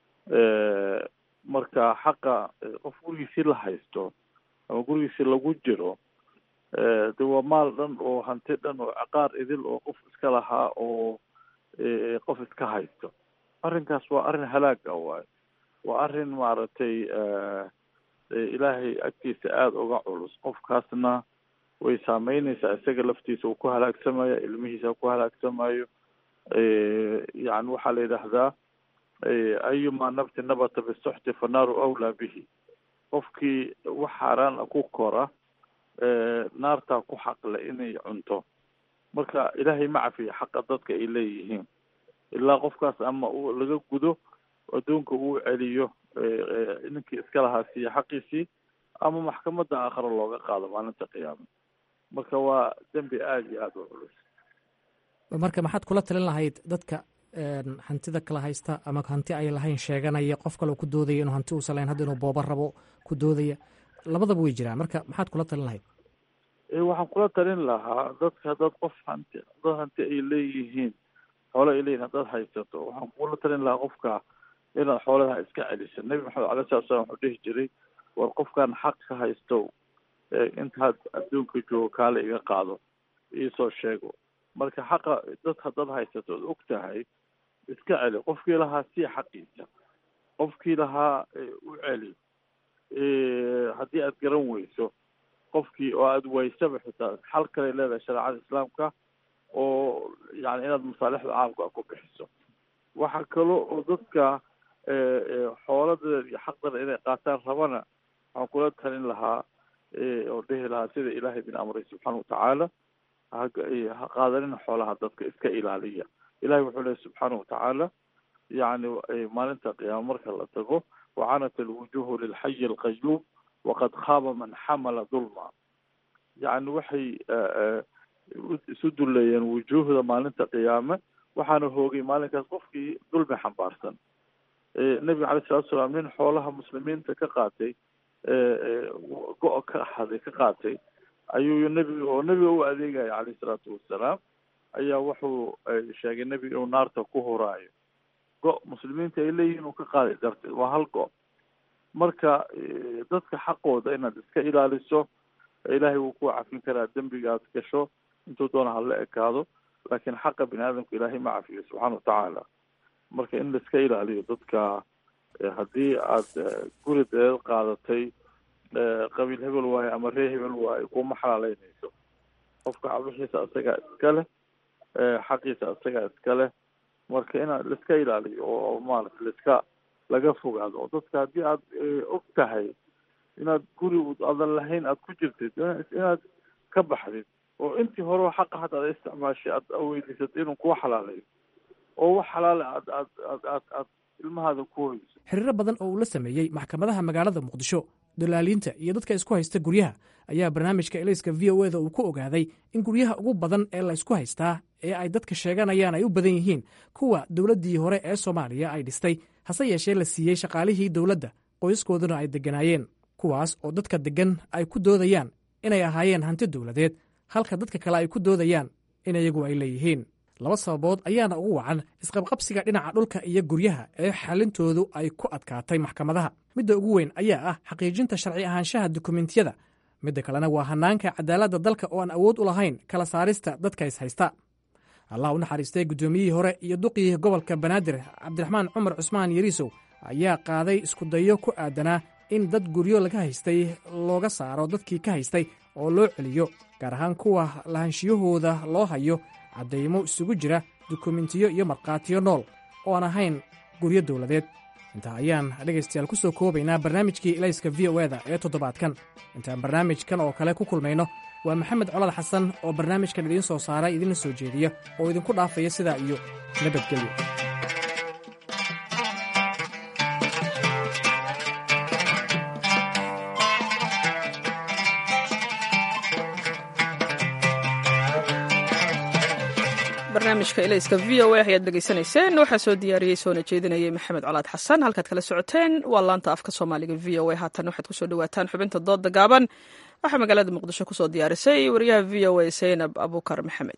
marka xaqa qof gurigiisii la haysto ama gurigiisii lagu jiro de waa maal dhan oo hanti dhan oo caqaar idil oo qof iska lahaa oo qof iska haysto arrinkaas waa arrin halaag ah waayo waa arrin maaragtay ilaahay agtiisa aada uga culus qofkaasna way saameyneysaa isaga laftiisa uu ku halaagsamaya ilmihiisa ku halaagsamayo yani waxaa la yidhaahdaa ayuma nabti nabata bisuxti fanaaru awlaa bihi qofkii wax xaaraan a ku kora naartaa ku xaqle inay cunto marka ilaahay ma cafiya xaqa dadka ay leeyihiin ilaa qofkaas ama uu laga gudo adduunka uu celiyo ninkii iska lahaa siiya xaqiisii ama maxkamadda aakhare looga qaado maalinta qiyaama marka waa dembi aada iyo aada u culus marka maxaad kula talin lahayd dadka hantida kala haysta ama hanti ay lahayn sheeganaya qof kaleo ku doodaya inuu hanti uusan lahayn hadda inuu booba rabo ku doodaya labadaba way jiraan marka maxaad kula talin lahayd waxaan kula talin lahaa dadka haddaad qof hanti dad hanti ay leeyihiin xoolo ay leeyihin haddaad haysato waxaan kula talin lahaa qofka inaad xoolaha iska celiso nebi maxamed alai salatu slam wuxuu dhihi jiray war qofkan xaq ka haysto intaad adduunka joogo kaale iga qaado iisoo sheego marka xaqa dad haddaad haysato od og tahay iska celi qofkii lahaa sii xaqiisa qofkii lahaa u celi haddii aad garan weyso qofkii oo aada waysaba xitaa xal kale leedahay shareecada islaamka oo yani inaad masaalixda caamka ku bixiso waxaa kalo oo dadka xooladeeda iyo xaqdana inay qaataan rabana waxaan kula talin lahaa oo dhehi lahaa sida ilaahay bin amray subxaana watacaala ha qaadanina xoolaha dadka iska ilaaliya ilahay wuxuu lehy subxaana watacaala yani maalinta qiyaama marka la tago wacanat alwujuhu lilxayi alqayuum waqad khaaba man xamala dulma yani waxay isu duleeyeen wujuuhda maalinta qiyaame waxaana hoogay maalinkaas qofkii dulmi xambaarsan nebiga calay salatu salaam nin xoolaha muslimiinta ka qaatay go- ka haday ka qaatay ayuu nebiga oo nebiga u adeegaya calayhi salaatu wasalaam ayaa wuxuu sheegay nebiga inuu naarta ku horaayo go- muslimiinta ay leeyihin uu ka qaaday darteed waa hal go- marka dadka xaqooda inaad iska ilaaliso ilaahay wuu ku cafin karaa dembiga aad gasho intuu doona hala ekaado laakiin xaqa bini aadamka ilaahay ma cafiyo subxaana watacaala marka in laiska ilaaliyo dadka haddii aad guri dadeed qaadatay qabiil hebel waayo ama ree hebel waayo kuma xalaaleynayso qofka cabixiisa isagaa iska leh xaqiisa isagaa iska leh marka inaad laiska ilaaliyo oo maarata laiska laga fogaado oo dadka haddii aad og tahay inaad guri adan lahayn aad ku jirtid inaad ka baxdid oo intii hore xaqa hadda ad isticmaashay aad weydiisatay inuu kuwa xalaalayo oo wax xalaale aad aad aad aad aad ilmahaada ku hoyso xiriiro badan oo uu la sameeyey maxkamadaha magaalada muqdisho dalaaliinta iyo dadka isku haysta guryaha ayaa barnaamijka elayska v o eda uu ku ogaaday in guryaha ugu badan ee la ysku haystaa ee ay dadka sheeganayaan ay u badan yihiin kuwa dowladdii hore ee soomaaliya ay dhistay hase yeeshee la siiyey shaqaalihii dowladda qoyskooduna ay degganaayeen kuwaas oo dadka deggan ay ku doodayaan inay ahaayeen hanti dowladeed halka dadka kale ay ku doodayaan in iyagu ay leeyihiin laba sababood ayaana ugu wacan isqabqabsiga dhinaca dhulka iyo guryaha ee xalintoodu ay ku adkaatay maxkamadaha midda ugu weyn ayaa ah xaqiijinta sharci ahaanshaha dukumentiyada midda kalena waa hannaanka cadaaladda dalka oo aan awood u lahayn kala saarista dadka is haysta allah u naxariistay guddoomiyihii hore iyo duqii gobolka banaadir cabdiraxmaan cumar cusmaan yariisow ayaa qaaday iskudayo ku aadanaa in dad guryo laga haystay looga saaro dadkii ka haystay oo loo celiyo gaar ahaan kuwa lahanshiyahooda loo hayo caddaymo isugu jira dukumentiyo iyo markhaatiyo nool oo aan ahayn guryo dowladeed intaa ayaan dhegaystayaal ku soo koobaynaa barnaamijkii ilayska v o eda ee toddobaadkan intaan barnaamijkan oo kale ku kulmayno waa maxamed colad xasan oo barnaamijkan idiin soo saara idiinla soo jeediya oo idinku dhaafaya sidaa iyo nabadgelyo barnaamijka ilayska v o a ayaad dhegaysanayseen waxaa soo diyaariyey soona jeedinayay maxamed colaad xasan halkaad kala socoteen waa laanta afka soomaaliga v o a haatan waxaad kusoo dhawaataan xubinta dooda gaaban waxaa magaalada muqdisho kusoo diyaarisay wariyaha v o a zaynab abukar maxamed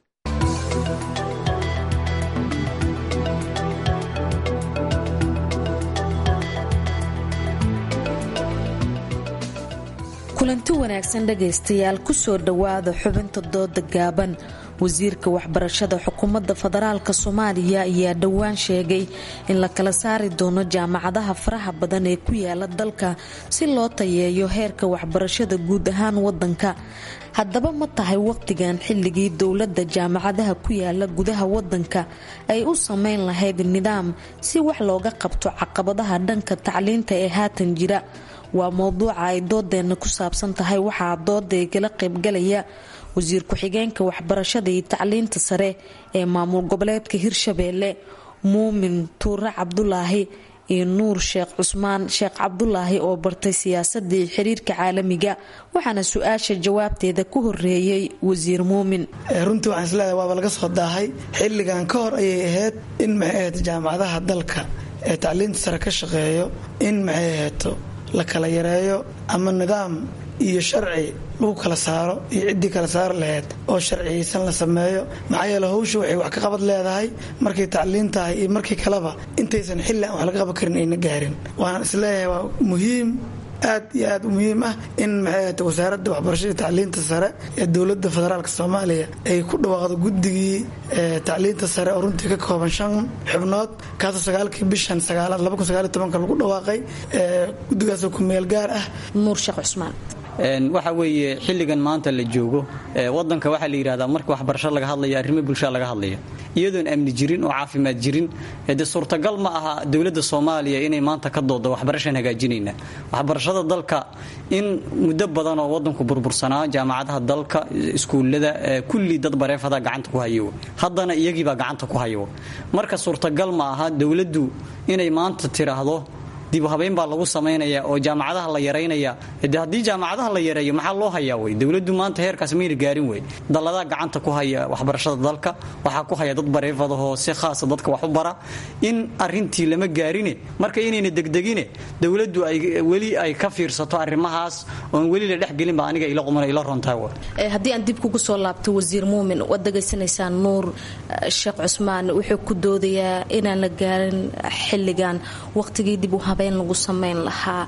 kulanti wanaagsan dhegaystayaal kusoo dhowaada xubinta dooda gaaban wasiirka waxbarashada xukuumadda federaalk soomaaliya ayaa dhowaan sheegay in la kala saari doono jaamacadaha faraha badan ee ku yaala dalka si loo tayeeyo heerka waxbarashada guud ahaan wadanka haddaba ma tahay waqtigan xilligii dowladda jaamacadaha ku yaala gudaha wadanka ay u sameyn lahayd nidaam si wax looga qabto caqabadaha dhanka tacliinta ee haatan jira waa mowduuca ay doodeenna ku saabsan tahay waxaa dooda igala qaybgalaya wasiir ku-xigeenka waxbarashada iyo tacliinta sare ee maamul goboleedka hirshabeelle muumin tuure cabdulaahi iyo nuur sheekh cusmaan sheekh cabdulaahi oo bartay siyaasadda iyo xiriirka caalamiga waxaana su-aasha jawaabteeda ku horeeyey wasiir muumin runtii waxaan isleedahay waaba laga soo daahay xilligan ka hor ayay ahayd in maxay ahayd jaamacadaha dalka ee tacliinta sare ka shaqeeyo in maxay ahayto la kala yareeyo ama nidaam iyo sharci lagu kala saaro iyo ciddii kala saari laheyd oo sharciyeysan la sameeyo maxaa yeele hawsha waxay wax ka qabad leedahay markay tacliin tahay iyo markii kaleba intaysan xilli aan wax laga qaban karin ayna gaarin waxaan isleeyahay waa muhiim aad iyo aad u muhiim ah in maxay ahata wasaaradda waxbarashada tacliinta sare ee dowladda federaalk soomaaliya ay ku dhawaaqdo guddigii tacliinta sare oo runtii ka kooban shan xubnood kaasoo sagaalkii bishan sagaalaad laba kun sagaaliyo tobanka lagu dhawaaqay guddigaasoo ku meel gaar ah nuur sheekh cusmaan waxa weeye xilligan maanta la joogo wadanka waxaa la yidhahdaa marka waxbarasho laga hadlaya arrimo bulshada laga hadlaya iyadoon amni jirin oo caafimaad jirin de suurtagal ma aha dowladda soomaaliya inay maanta ka doodo waxbarashaan hagaajinayna waxbarashada dalka in muddo badan oo wadanku burbursanaa jaamacadaha dalka iskuullada kulli dad bareefada gacanta ku hayo haddana iyagiibaa gacanta ku hayo marka suurtagal ma aha dowladdu inay maanta tiraahdo dib habeyn baa lagu samaynaya oo jaamacadaha la yaraynaya de haddii jaamacadaha la yareeyo maxaa loo hayaa wey dowladdu maanta heerkaas mayna gaarin wey dalladaa gacanta ku haya waxbarashada dalka waxaa ku haya dad bareefadahoo si khaasa dadka wax u bara in arintii lama gaarine marka inayna degdegine dowladdu ay weli ay ka fiirsato arrimahaas oon weli la dhexgelinba aniga ila quman ila rontahay haddii aan dib kugu soo laabto wasiir muumin waad degaysanaysaa nuur sheekh cusmaan wuxuu ku doodayaa inaan la gaarin xilligan waqtigii dib u lagu samayn lahaa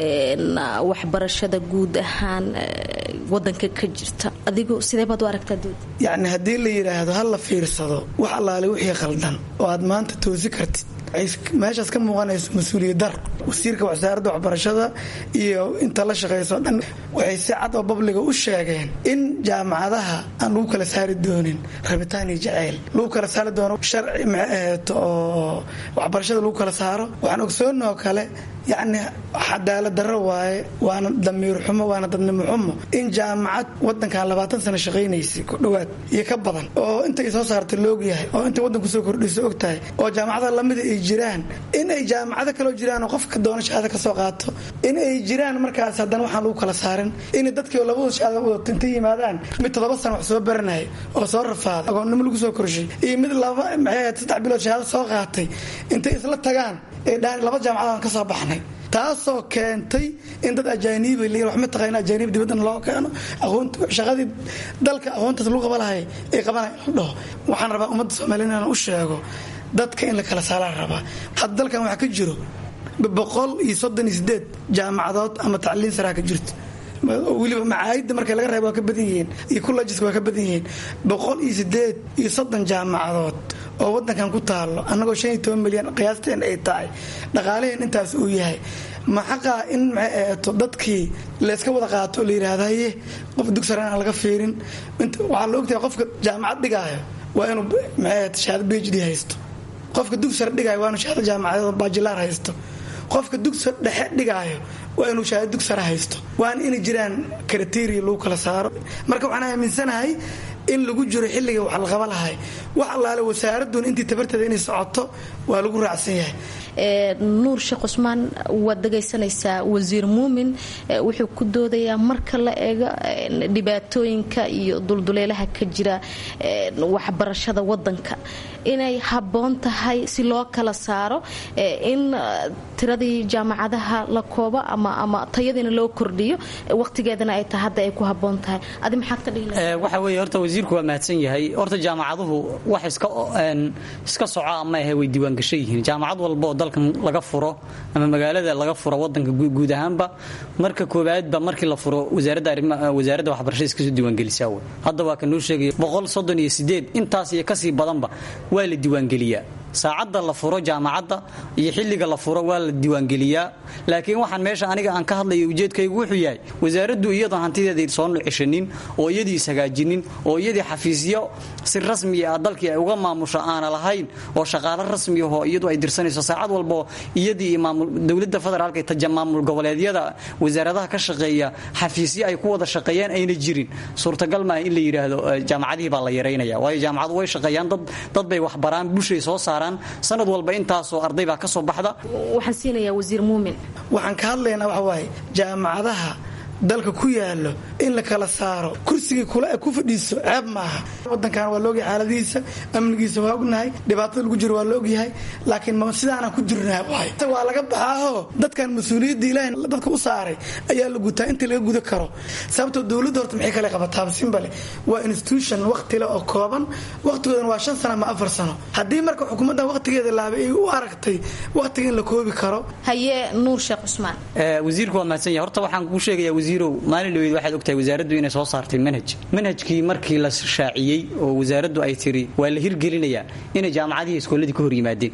waxbarashada guud ahaan wadanka ka jirta adigu sidee baad u aragtaa dood yacni haddii la yidhaahdo ha la fiirsado wax allaale wixii khaldan oo aad maanta toosi kartid meeshaas ka muuqanayso mas-uuliyad dar wasiirka wasaaradda waxbarashada iyo inta la shaqayso dhan waxay si cad oo babliga u sheegeen in jaamacadaha aan lagu kala saari doonin rabitaan iyo jaceyl lagu kala saari doono sharci maxaheeto oo waxbarashada lagu kala saaro waxaan ogsoonoo kale yacni cadaalad darro waaye waana damiir xumo waana dadnimo xumo in jaamacad wadankan labaatan sano shaqaynaysay ku dhowaad iyo ka badan oo intay soo saartay loogyahay oo intay wadanku soo kordhiso og tahay oo jaamacada lamida ay jiraan in ay jaamacado kaloo jiraan oo qofka doona shahaado ka soo qaato in ay jiraan markaas haddana waxaan lagu kala saarin in dadkii labadu shahaado wadato intay yimaadaan mid toddoba sano wax soo baranaya oo soo rafaaday agoonnimo lagu soo korshay iyo mid laba maxay saddex bilood shahaado soo qaatay intay isla tagaan ee dhaan laba jaamacadaan ka soo baxnay taasoo keentay in dad ajaaniiba l wax ma taqaana ajaaniib dibadana loo keeno aqoonta shaqadii dalka aqoontaas lagu qaba lahay ay qabanaya la dhaho waxaan rabaa ummadda soomaaliya inaan u sheego dadka in la kala saalaan rabaa hadda dalkan waxaa ka jiro boqol iyo soddon iyo sideed jaamacadood ama tacliin saraa ka jirto weliba macaayidda marka laga reebo waa ka badan yihiin iyo kullajiska waa ka badan yihiin boqol iyo sideed iyo soddon jaamacadood oo wadankan ku taalo annagoo shan iyo toban milyan qiyaasteen ay tahay dhaqaalaheen intaas uu yahay ma xaqaa in maxay aheeto dadkii layska wada qaato oo la yidhaahda haye qof dugsar aan laga fiirin waxaa la ogtahay qofka jaamacad dhigaayo waa inuu maxay aheeto shahaado b h d haysto qofka dugsar dhigaayo waa inuu shahaado jaamacadeed bajilaar haysto qofka dugsar dhexe dhigaayo waa inuu shahaado dugsara haysto waana inay jiraan kriteria lagu kala saaro marka waxaan aaminsanahay in lagu jiro xilliga wax la qaba lahay wax allaale wasaaraduna intii tabarteeda inay socoto waa lagu raacsan yahay nuur sheekh cusmaan waad dhagaysanaysaa wasiir muumin wuxuu ku doodayaa marka la eego dhibaatooyinka iyo dulduleelaha ka jira waxbarashada wadanka inay habboon tahay si loo kala saaro in tiradii jaamacadaha la koobo ama tayadiina loo kordhiyo waqtigeedana ay tahay hadda ay ku habboon tahay adi maxaad ka dhihi waxa weeye horta wasiirku waa mahadsan yahay horta jaamacaduhu wax iska iska soco ama ahe way diiwaangashan yihiin jaamacad walba oo dalkan laga furo ama magaalada laga furo wadanka guud ahaanba marka koowaadba markii la furo wasaaradda waxbarashada iskasoo diiwaangelisaa wey hadda waa ka noo sheegaya boqol soddon iyo sideed intaas iyo kasii badanba waa la diiwaangeliyaa saacadda la furo jaamacadda iyo xilliga la furo waa la diiwaangeliyaa laakiin waxaan meesha aniga aan ka hadlayo ujeedkaygu wuxuu yahay wasaaraddu iyadoon hantideeda soo nucishanin oo iyadii ishagaajinin oo iyadii xafiisyo si rasmi ah dalkii ay uga maamusho aana lahayn oo shaqaalo rasmi ahoo iyadu ay dirsanayso saacad walbao iyadii dowladda federaalka iyo maamul goboleedyada wasaaradaha ka shaqeeya xafiisyo ay ku wada shaqeeyaan ayna jirin suurtagal maaha in la yidhaahdo jaamacadihii baa la yaraynaya waayo jaamacadu way shaqeeyaan dad bay waxbaraan bulshay soo saaraan sanad walba intaasoo arday baa ka soo baxda waxaan siinayaa wasiir muumin waxaan ka hadlaynaa waxa waaye jaamacadaha dalka ku yaalo in la kala saaro kursigii kula ku fadhiiso ceeb maaha wadankan waa laogyahay xaaladihiisa amnigiisa waa ognahay dhibaatada lagu jiro waa la ogyahay laakiin ma sidaanaan ku jirnaa waa laga baxaaho dadkan mas-uuliyadda ilaahay dadka u saaray ayaa la gutaa intii laga guda karo sababtoo dowladda horta maxay kale qabataa simbale waa institution waqtile oo kooban waqtigoodana waa shan sano ama afar sano haddii marka xukuumaddan waqtigeeda laabay ay u aragtay waqtiga in la koobi karo haye nuur sheekh cusmaan wasiirku waa mahadsan yahay horta waxaan kuu sheegayaa wasiirow maalin dhaweyd waxaad ogtahay wasaaraddu inay soo saartay manhaj manhajkii markii la shaaciyey oo wasaaraddu ay tiri waa la hirgelinayaa inay jaamacadihii iskooladii ka hor yimaadeen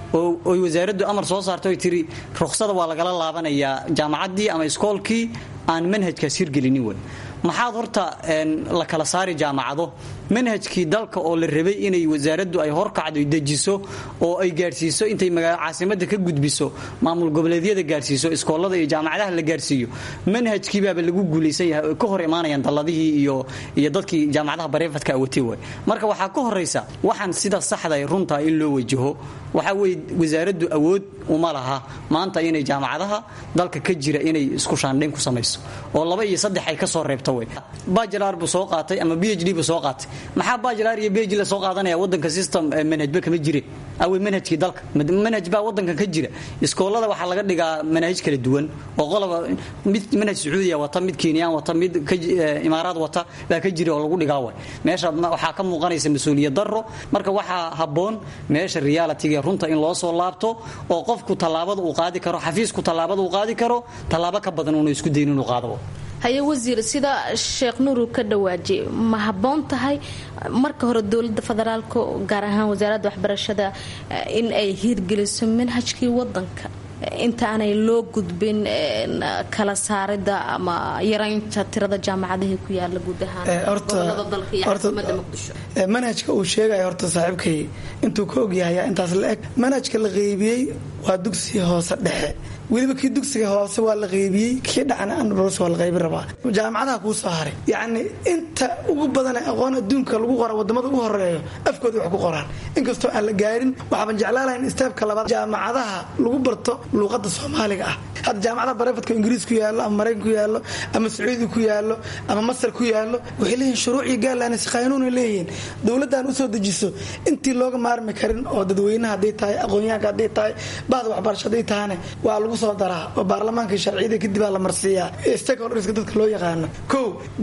oo oy wasaaraddu amar soo saarto oy tiri ruksada waa lagala laabanayaa jaamacaddii ama iskoolkii aan manhajkaas hirgelinin wey maxaad horta la kala saari jaamacado manhajkii dalka oo la rabay inay wasaaraddu ay horkacdo dejiso oo ay gaadhsiiso intay caasimada ka gudbiso maamul goboleedyada gaadhsiiso iskoolada iyo jaamacadaha la gaadhsiiyo manhajkiibaaba lagu guulaysan yahay ka hor imaanayaan dalladihii iyo iyo dadkii jaamacadaha bareefadka awatay way marka waxaa ka horaysa waxaan sida saxda runta in loo wajaho waxaa weye wasaaraddu awood uma laha maanta inay jaamacadaha dalka ka jira inay isku shaandhayn ku samayso oo laba iyo saddex ay ka soo reebto wey bajilar buu soo qaatay ama b h d buu soo qaatay maxaa bajilar iyo b h d la soo qaadanaya wadanka system manhajba kama jire awey manhajkii dalka manhaj baa wadankan ka jira iskoolada waxaa laga dhigaa manhaj kala duwan oo qoloba mid manhaj sacuudiya wata mid kenyaan wata mid imaaraad wata baa ka jira oo lagu dhigaa way meesha waxaa ka muuqanaysa mas-uuliyad daro marka waxaa habboon meesha realitiga runta in loo soo laabto oo qofku tallaabada uu qaadi karo xafiisku tallaabada uu qaadi karo tallaabo ka badan uuna isku dayin inuu qaado haye wasiir sida sheekh nuuru ka dhawaajiyay ma habboon tahay marka hore dowladda federaalka gaar ahaan wasaaradda waxbarashada in ay hiirgeliso manhajkii wadanka inta aanay loo gudbin kala saarida ama yaraynta tirada jaamacadihii ku yaala guud ahaan gobolada dalka iyo caasimada muqdisho manhajka uu sheegaya horta saaxiibkay intuu ka ogyahay intaas la eg manhajka la qeybiyey waa dugsi hoose dhexe weliba kii dugsiga hoose waa la qeybiyey kii dhacna anbros waa la qaybin rabaa jaamacadaha kuu soo haray yacni inta ugu badane aqoon adduunka lagu qora wadamada ugu horeeyo afkooda wax ku qoraan inkastoo aan la gaarin waxaaban jeclaalahayn istaabka labaad jaamacadaha lagu barto luuqada soomaaliga ah hadda jaamacadaha barefadka ingiriis ku yaallo ama maraykan ku yaallo ama sacuudi ku yaallo ama masar ku yaallo waxay leeyihin shuruuc iyo gaalanis qaanuunay leeyihiin dowladdan usoo dejiso intii looga maarmi karin oo dadweynaha hadday tahay aqoonyahanka hadday tahay bahda waxbarasho hadday tahane waa lagu soo daraa oo baarlamaanka sharciyada kadib aa la marsiiyaa stakeholderska dadka loo yaqaano kow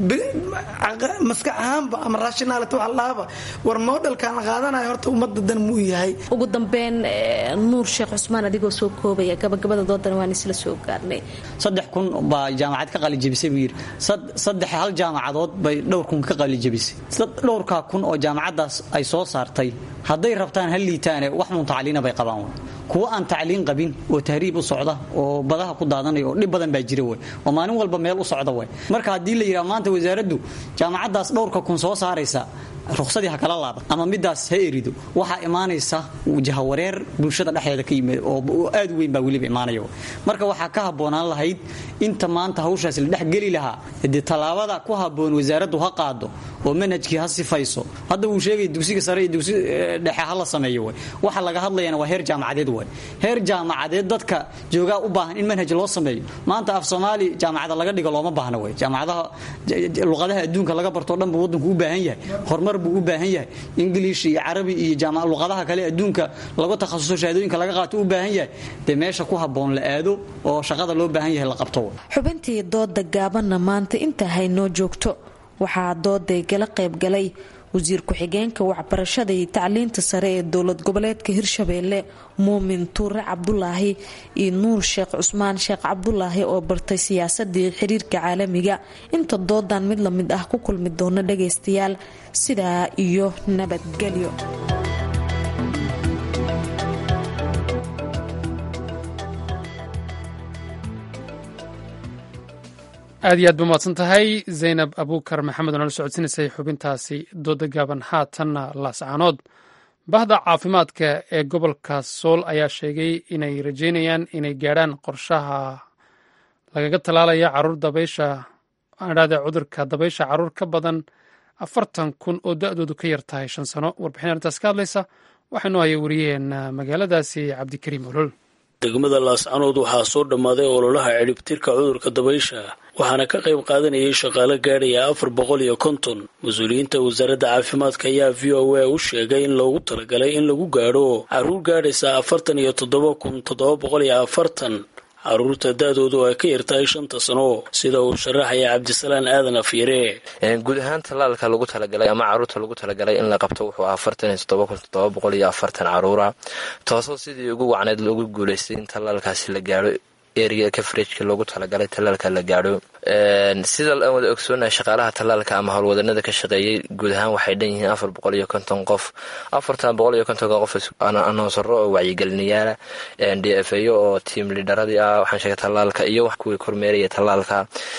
maskax ahaanba ama rationality waxa lahaaba war modelkan la qaadanayo horta ummadda dan muu yahay ugu dambeyn nuur sheekh cusmaan adigoo soo koobaya gabagabada doodan waan isla soo gaarnay saddex kun baa jaamacad ka qalijabisay buu yidhi saddex hal jaamacadood bay dhowr kun ka qalijabisay dhowrkaa kun oo jaamacaddaas ay soo saartay hadday rabtaan hal liitaane wax mun tacliina bay qabaan kuwo aan tacliin qabin oo tahriib u socda oo badaha ku daadanaya oo dhib badan baa jira wey oo maalin walba meel u socda wey marka haddii la yidhaha maanta wasaaraddu jaamacaddaas dhowrka kun soo saaraysa ruqsadii ha kala laaba ama midaas ha erido waxaa imaanaysa jahawareer bulshada dhexdeeda ka yimid oo aad u weyn baa weliba imaanaya marka waxaa ka habboonaan lahayd inta maanta hawshaas la dhexgeli lahaa dee tallaabada ku habboon wasaaraddu ha qaado oo manhajkii ha sifayso hadda wuu sheegay dugsiga sare iyo dugsi dhexe ha la sameeyo way waxa laga hadlayana waa heer jaamacadeed way heer jaamacadeed dadka joogaa u baahan in manhaj loo sameeyo maanta af soomaali jaamacada laga dhigo looma baahna way jaamacadaha luqadaha adduunka laga bartoo dhan buu waddanku u baahan yahay horumar buu u baahan yahay ingiliish iyo carabi iyo luqadaha kale adduunka lagu takhasuso shahaadooyinka laga qaato u baahan yahay dee meesha ku habboon la aado oo shaqada loo baahan yahay la qabto xubintii dooda gaabanna maanta inta haynoo joogto waxaa dooday gala qaybgalay wasiir ku-xigeenka waxbarashada iyo tacliinta sare ee dowlad goboleedka hirshabeelle muumin tuure cabdulaahi iyo nuur sheekh cusmaan sheekh cabdulaahi oo bartay siyaasadii xiriirka caalamiga inta doodan mid lamid ah ku kulmi doona dhagaystayaal sidaa iyo nabadgelyo aad iyo aad ba mahadsan tahay zaynab abuukar maxamed oo nala socodsiinaysay xubintaasi dooda gaaban haatanna laascaanood bahda caafimaadka ee gobolka sool ayaa sheegay inay rajeynayaan inay gaadhaan qorshaha lagaga tallaalaya caruur dabaysha adhaade cudurka dabaysha caruur ka badan afartan kun oo da-doodu ka yar tahay shan sano warbixin arrintaas ka hadlaysa waxaynu haya wariyaheena magaaladaasi cabdikariim olol degmada laascanood waxaa soo dhammaaday ololaha cidhibtirka cudurka dabaysha waxaana ka qayb qaadanayay shaqaale gaadhaya afar boqol iyo konton mas-uuliyiinta wasaaradda caafimaadka ayaa v o a u sheegay in loogu talagalay in lagu gaadho caruur gaadhaysa afartan iyo toddoba kun toddoba boqol iyo afartan caruurta da-doodu ay ka yartahay shanta sano sida uu sharaxaya cabdisalaan aadan afyare guud ahaan tallaalka lagu talagalay ama caruurta lagu talagalay in la qabto wuxuu ahaa afartan iyo toddoba kun toddoba boqol iyo afartan caruura taasoo sidii ugu wacneyd loogu guulaystay in tallaalkaasi la gaadho area coverageka loogu talagalay tallaalka la gaadho sida aan wada ogsoonahay shaqaalaha tallaalka ama howlwadanada ka shaqeeyey guud ahaan waxay dhan yihiin afar boqol iyo konton qof afartan boqol iyo kontonka qof anoonsaro oo wacyigelinayaala d f a oo tiam lidaradii ah waxaan sheegay tallaalka iyo kuwii kormeeraya tallaalka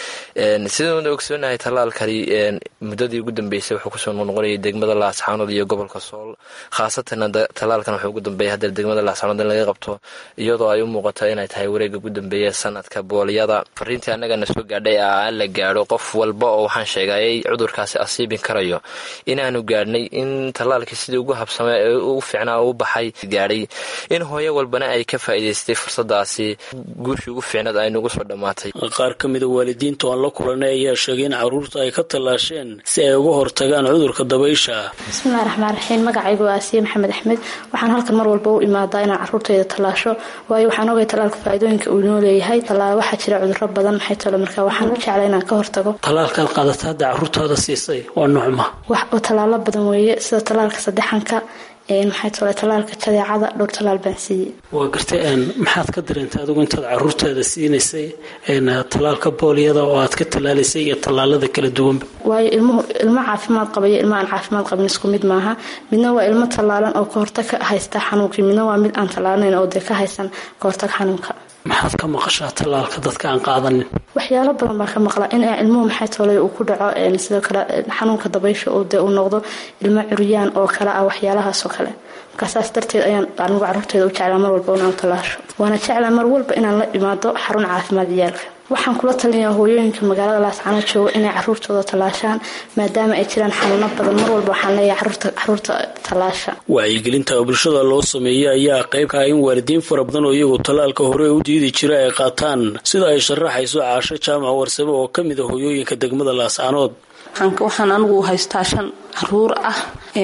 sidaan wada ogsoonahay tallaalkani muddadii ugu dambeysay wuxuu kusoo noqnoqonayay degmada laascaanood iyo gobolka sool khaasatan tallaalkan wuxuu ugu dambeeyay haddee degmada laascaanood in laga qabto iyadoo ay u muuqato inay tahay wareega ugu dambeeya sanadka boolyada fariintii annagana soo gaadhay aan la gaadho qof walba oo waxaan sheegayay cudurkaasi asiibin karayo inaanu gaadhnay in tallaalkii sidii ugu habsame ee u fiicnaa u baxay gaadhay in hooyo walbana ay ka faa'iidaystay fursadaasi guushii ugu fiicnaed ay nagu soo dhammaatay qaar ka mida waalidiinta aan la kulanay ayaa sheegay in caruurta ay ka tallaasheen si ay uga hortagaan cudurka dabaysha bismillahi raxmaan raxiim magacaygu waa asiye maxamed axmed waxaan halkan mar walba u imaadaa inaan caruurtayda tallaasho waayo waxaan ogay tallaalka faa'iidooyinka uu inoo leeyahay tallaal waxaa jira cudurro badan maxay talo marka waxaan u jeclay inaan ka hortago tallaalkaad qaadata hadda caruurtaada siisay waa nuucma wax tallaalo badan weeye sida tallaalka saddexanka maxay tole tallaalka jadeecada dhowr tallaal baan siiyey waa gartay maxaad ka dareentay adigu intaad caruurtaada siinaysay tallaalka booliyada oo aad ka tallaalaysay iyo tallaalada kala duwanba waayo ilmuhu ilmo caafimaad qaba iyo ilmo aan caafimaad qabin isku mid maaha midna waa ilmo tallaalan oo ka hortag ka haysta xanuunkii midna waa mid aan tallaalayn oo dee ka haysan ka hortag xanuunka maxaad ka maqashaa tallaalka dadka aan qaadanin waxyaalo badan baa ka maqla in ilmuhu maxay toolay uu ku dhaco sidoo kale xanuunka dabaysha oo dee uu noqdo ilmo curyaan oo kale ah waxyaalahaasoo kale markaa saas darteed ayaan anigu carruurteeda u jeclaa mar walba inaan tallaasho waana jeclaa mar walba inaan la imaado xarun caafimaad ciyaalka waxaan kula talinayaa hooyooyinka magaalada laascano jooga inay caruurtooda tallaashaan maadaama ay jiraan xanuuno badan mar walba waxaan leeyahay caruurta tallaasha wacyigelinta bulshada loo sameeyey ayaa qayb ka ah in waalidiin fara badan oo iyagu tallaalka hore u diidi jira ay qaataan sida ay sharaxayso caasho jaamac warsame oo ka mid a hooyooyinka degmada laascanood waxaan anigu haystaa shan caruur ah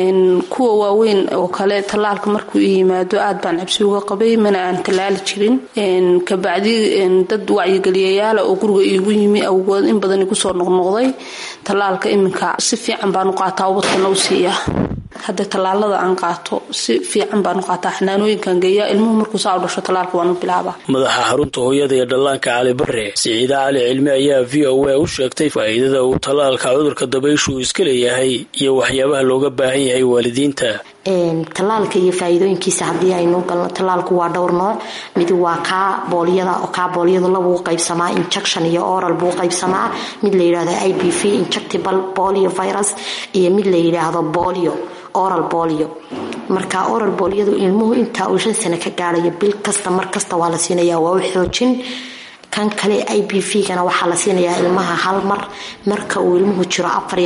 kuwa waaweyn oo kale tallaalka markuu yimaado aad baan cabsi uga qabay mana aan tallaali jirin kabacdi dad wacyigeliyayaala oo guriga iigu yimi awgood in badan igu soo noqnoqday tallaalka iminka si fiican baan u qaataa ubadkana u siiyaa hadda tallaalada aan qaato si fiican baan u qaataa xanaanooyinkan geeya ilmuhu markuu saa u dhasho tallaalka waan u bilaabaa madaxa xarunta hooyada iyo dhallaanka cali bare siciide cali cilmi ayaa v o a u sheegtay faa'iidada uu tallaalka cudurka dabayshu uu iska leeyahay iyo waxyaabaha looga baahan yahay waalidiinta tallaalka iyo faa'iidooyinkiisa haddii aynu galno tallaalku waa dhowr nooc mid waa kaa boolyada oo kaa boolyada labuu qaybsamaa injection iyo oral buu qaybsamaa mid la yidhaahdo i b v injectable bolio virus iyo mid la yidhaahdo bolio oral bolio marka oral booliyadu ilmuhu intaa uu shan sano ka gaarayo bil kasta mar kasta waa la siinaya waa u xoojin kan kale i b v gana waxaa la siinayaa ilmaha hal mar marka uu ilmuhu jiro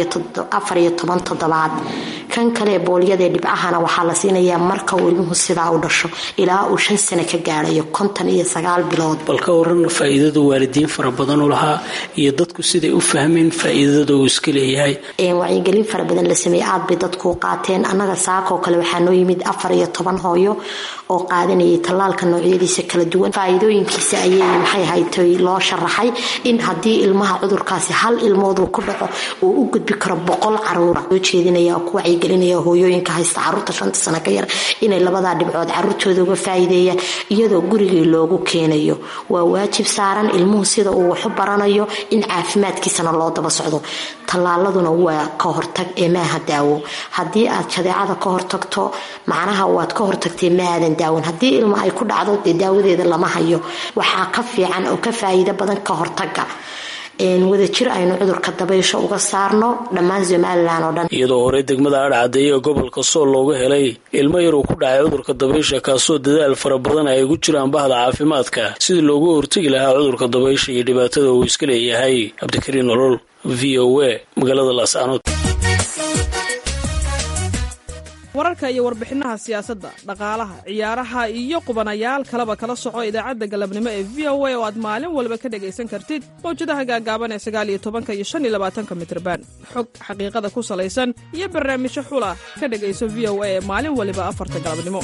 afar iyo toban toddobaad kan kale boolyadae dhibcahana waxaa la siinayaa marka uu ilmuhu sidaa u dhasho ilaa uu shan sano ka gaarayo konton iyo sagaal bilood bal ka waran faa'iidada waalidiin fara badan u lahaa iyo dadku siday u fahmeen faa'iidada uu iska leeyahay wacyigelin fara badan la sameeyey aad bay dadku u qaateen annaga saakoo kale waxaa noo yimid afar iyo toban hooyo oo qaadanayay tallaalka noocyadiisa kala duwan faa'iidooyinkiisa ayay maxay haytay loo sharaxay in haddii ilmaha cudurkaasi hal ilmooduu ku dhaco uu u gudbi karo boqol caruura soo jeedinaya oo ku wacyigelinaya hooyooyinka haysta caruurta shanta sano ka yar inay labadaa dhibcood caruurtooda uga faa'iideeyaan iyadoo gurigii loogu keenayo waa waajib saaran ilmuhu sida uu waxu baranayo in caafimaadkiisana loo daba socdo tallaaladuna waa ka hortag ee maaha daawo haddii aad jadeecada ka hortagto macnaha waad ka hortagtay maadan daawon haddii ilmo ay ku dhacdo dee daawadeeda lama hayo waxaa ka fiican oo ka faa'iido badan ka hortaga wadajir aynu cudurka dabaysho uga saarno dhammaan somalilan oo dhan iyadoo horey degmada adhcadeeye ee gobolka sool looga helay ilmo yar uu ku dhacay cudurka dabaysha kaasoo dadaal fara badan ay ugu jiraan bahda caafimaadka sidii loogu hortegi lahaa cudurka dabaysha iyo dhibaatada uu iska leeyahay cabdikariin nolol v o a magaalada laascanood wararka iyo warbixinaha siyaasadda dhaqaalaha ciyaaraha iyo qubanayaal kaleba kala soco idaacadda galabnimo ee v o a oo aad maalin walba ka dhegaysan kartid mawjadaha gaagaaban ee sagaal iyo tobanka iyo shan iyo labaatanka mitrban xog xaqiiqada ku salaysan iyo barnaamijyo xula ka dhegayso v o a ee maalin waliba afarta galabnimo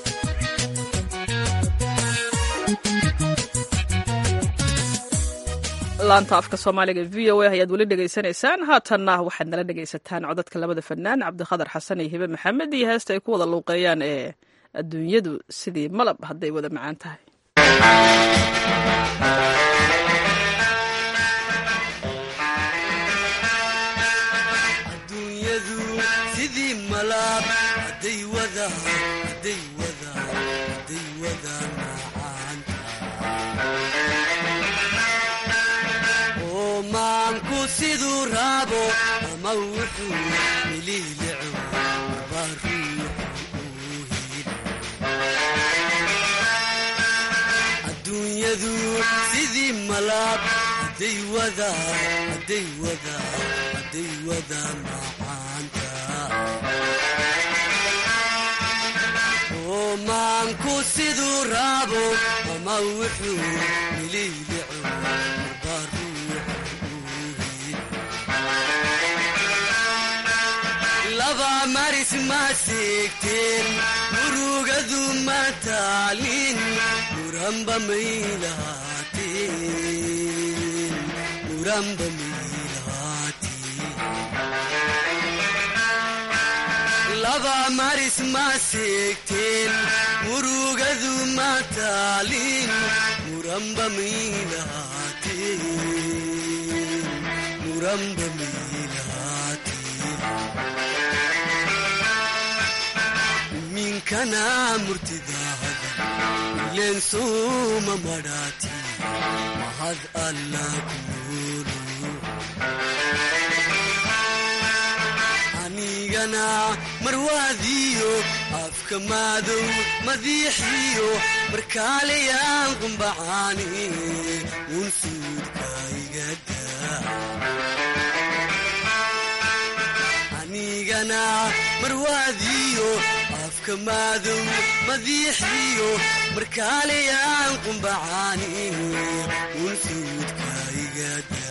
laanta afka soomaaliga v o a ayaad weli dhegaysanaysaan haatanna waxaad nala dhegaysataan codadka labada fanaan cabdikhadar xasan iyo hibe maxamed iyo heesta ay ku wada luuqeeyaan ee adduunyadu sidii malab hadday wada macaan tahay adduunyadu sidii malaab hadday wadaan hadday wadaan hadday wadaan macaanta oo maanku siduu raabo ama wuxuu miliilico maba ruuxu uu hilo adduunyadu sidii malaab hadday wadaan hadday wadaan hadday wadaan macaanta oo maanku siduu raabo ama wuxuu miliilico marba ruuxu uu hilo laba maris ma seegteen murugadu ma taalin muranba may lahaateen muranba may lahaateen laba maris ma seegteen murugadu ma taalin muranba may lahaateen muranba may lahaateen minkana murtidaada ileen suuma madhaati mahad alla kuulu anigana marwaadiyo afka maadow madiixiyo markaalayaan qumbacaani uun suudka igada anigana marwaadiyo afka maadow madiixiyo markaalayaan qumbacaani uun suudka igada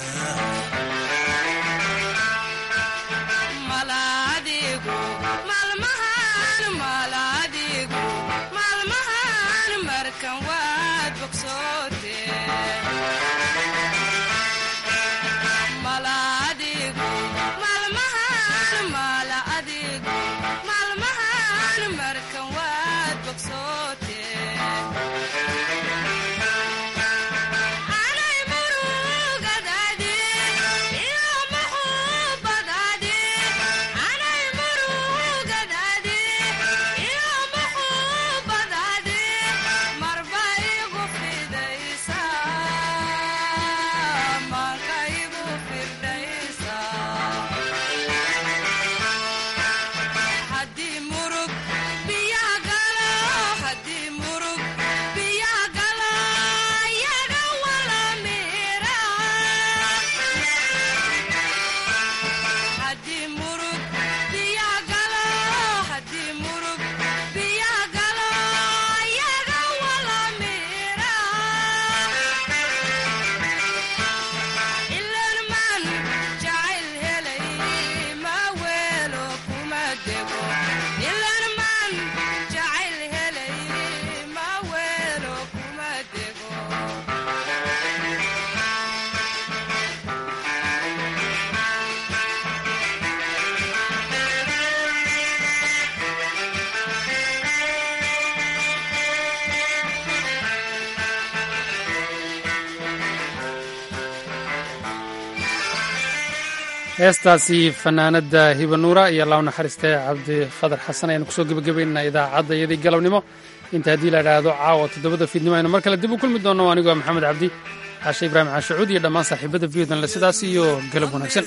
heestaasi fanaanada hibanuura iyo law naxariiste cabdi khadar xasan ayaanu kusoo gebagabaynaa idaacadda iyadii galabnimo inta haddii la idhaahdo caawa toddobada fiidnimo aynu mar kale dib u kulmi doonno anigoo maxamed cabdi caashe ibraahim caashacuud iyo dhammaan saaxiibada viyodn le sidaas iyo galab wanaagsan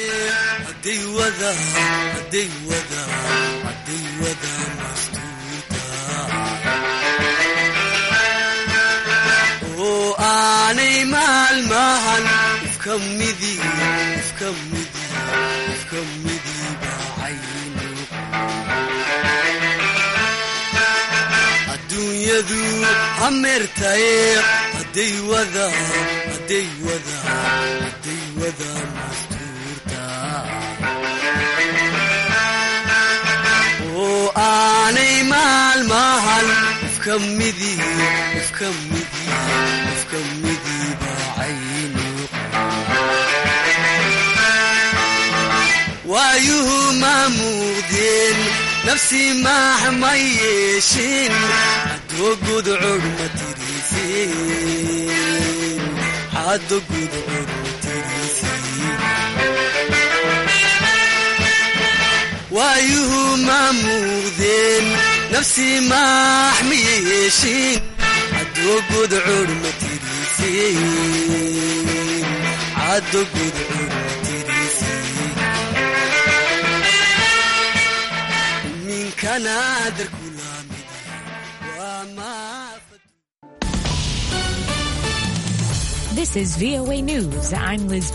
hadday wadaan hadday wadaan hadday wadaan mastuurta oo aanay maalmahan ifka midi ifka midi ifka midi bacayno adduunyadu hameertaye hadday wadaan hadday wadaan hadday wadaan mastuurta oo aanay maalmahan ifka midi ifka midi ifka midi bacayno waayuhu ma muuqdeen nafsi maax ma yeeshin adoo gudcog ma tiriiseen caddo gudcur tiriisii waayuhu ma muuqdeen nafsii maax miya yeeshiin caddo gudcur ma tiriisiin caddo gudcur ma tiriisiin minkana darkulaamid waa maa This is VOA News. I'm Liz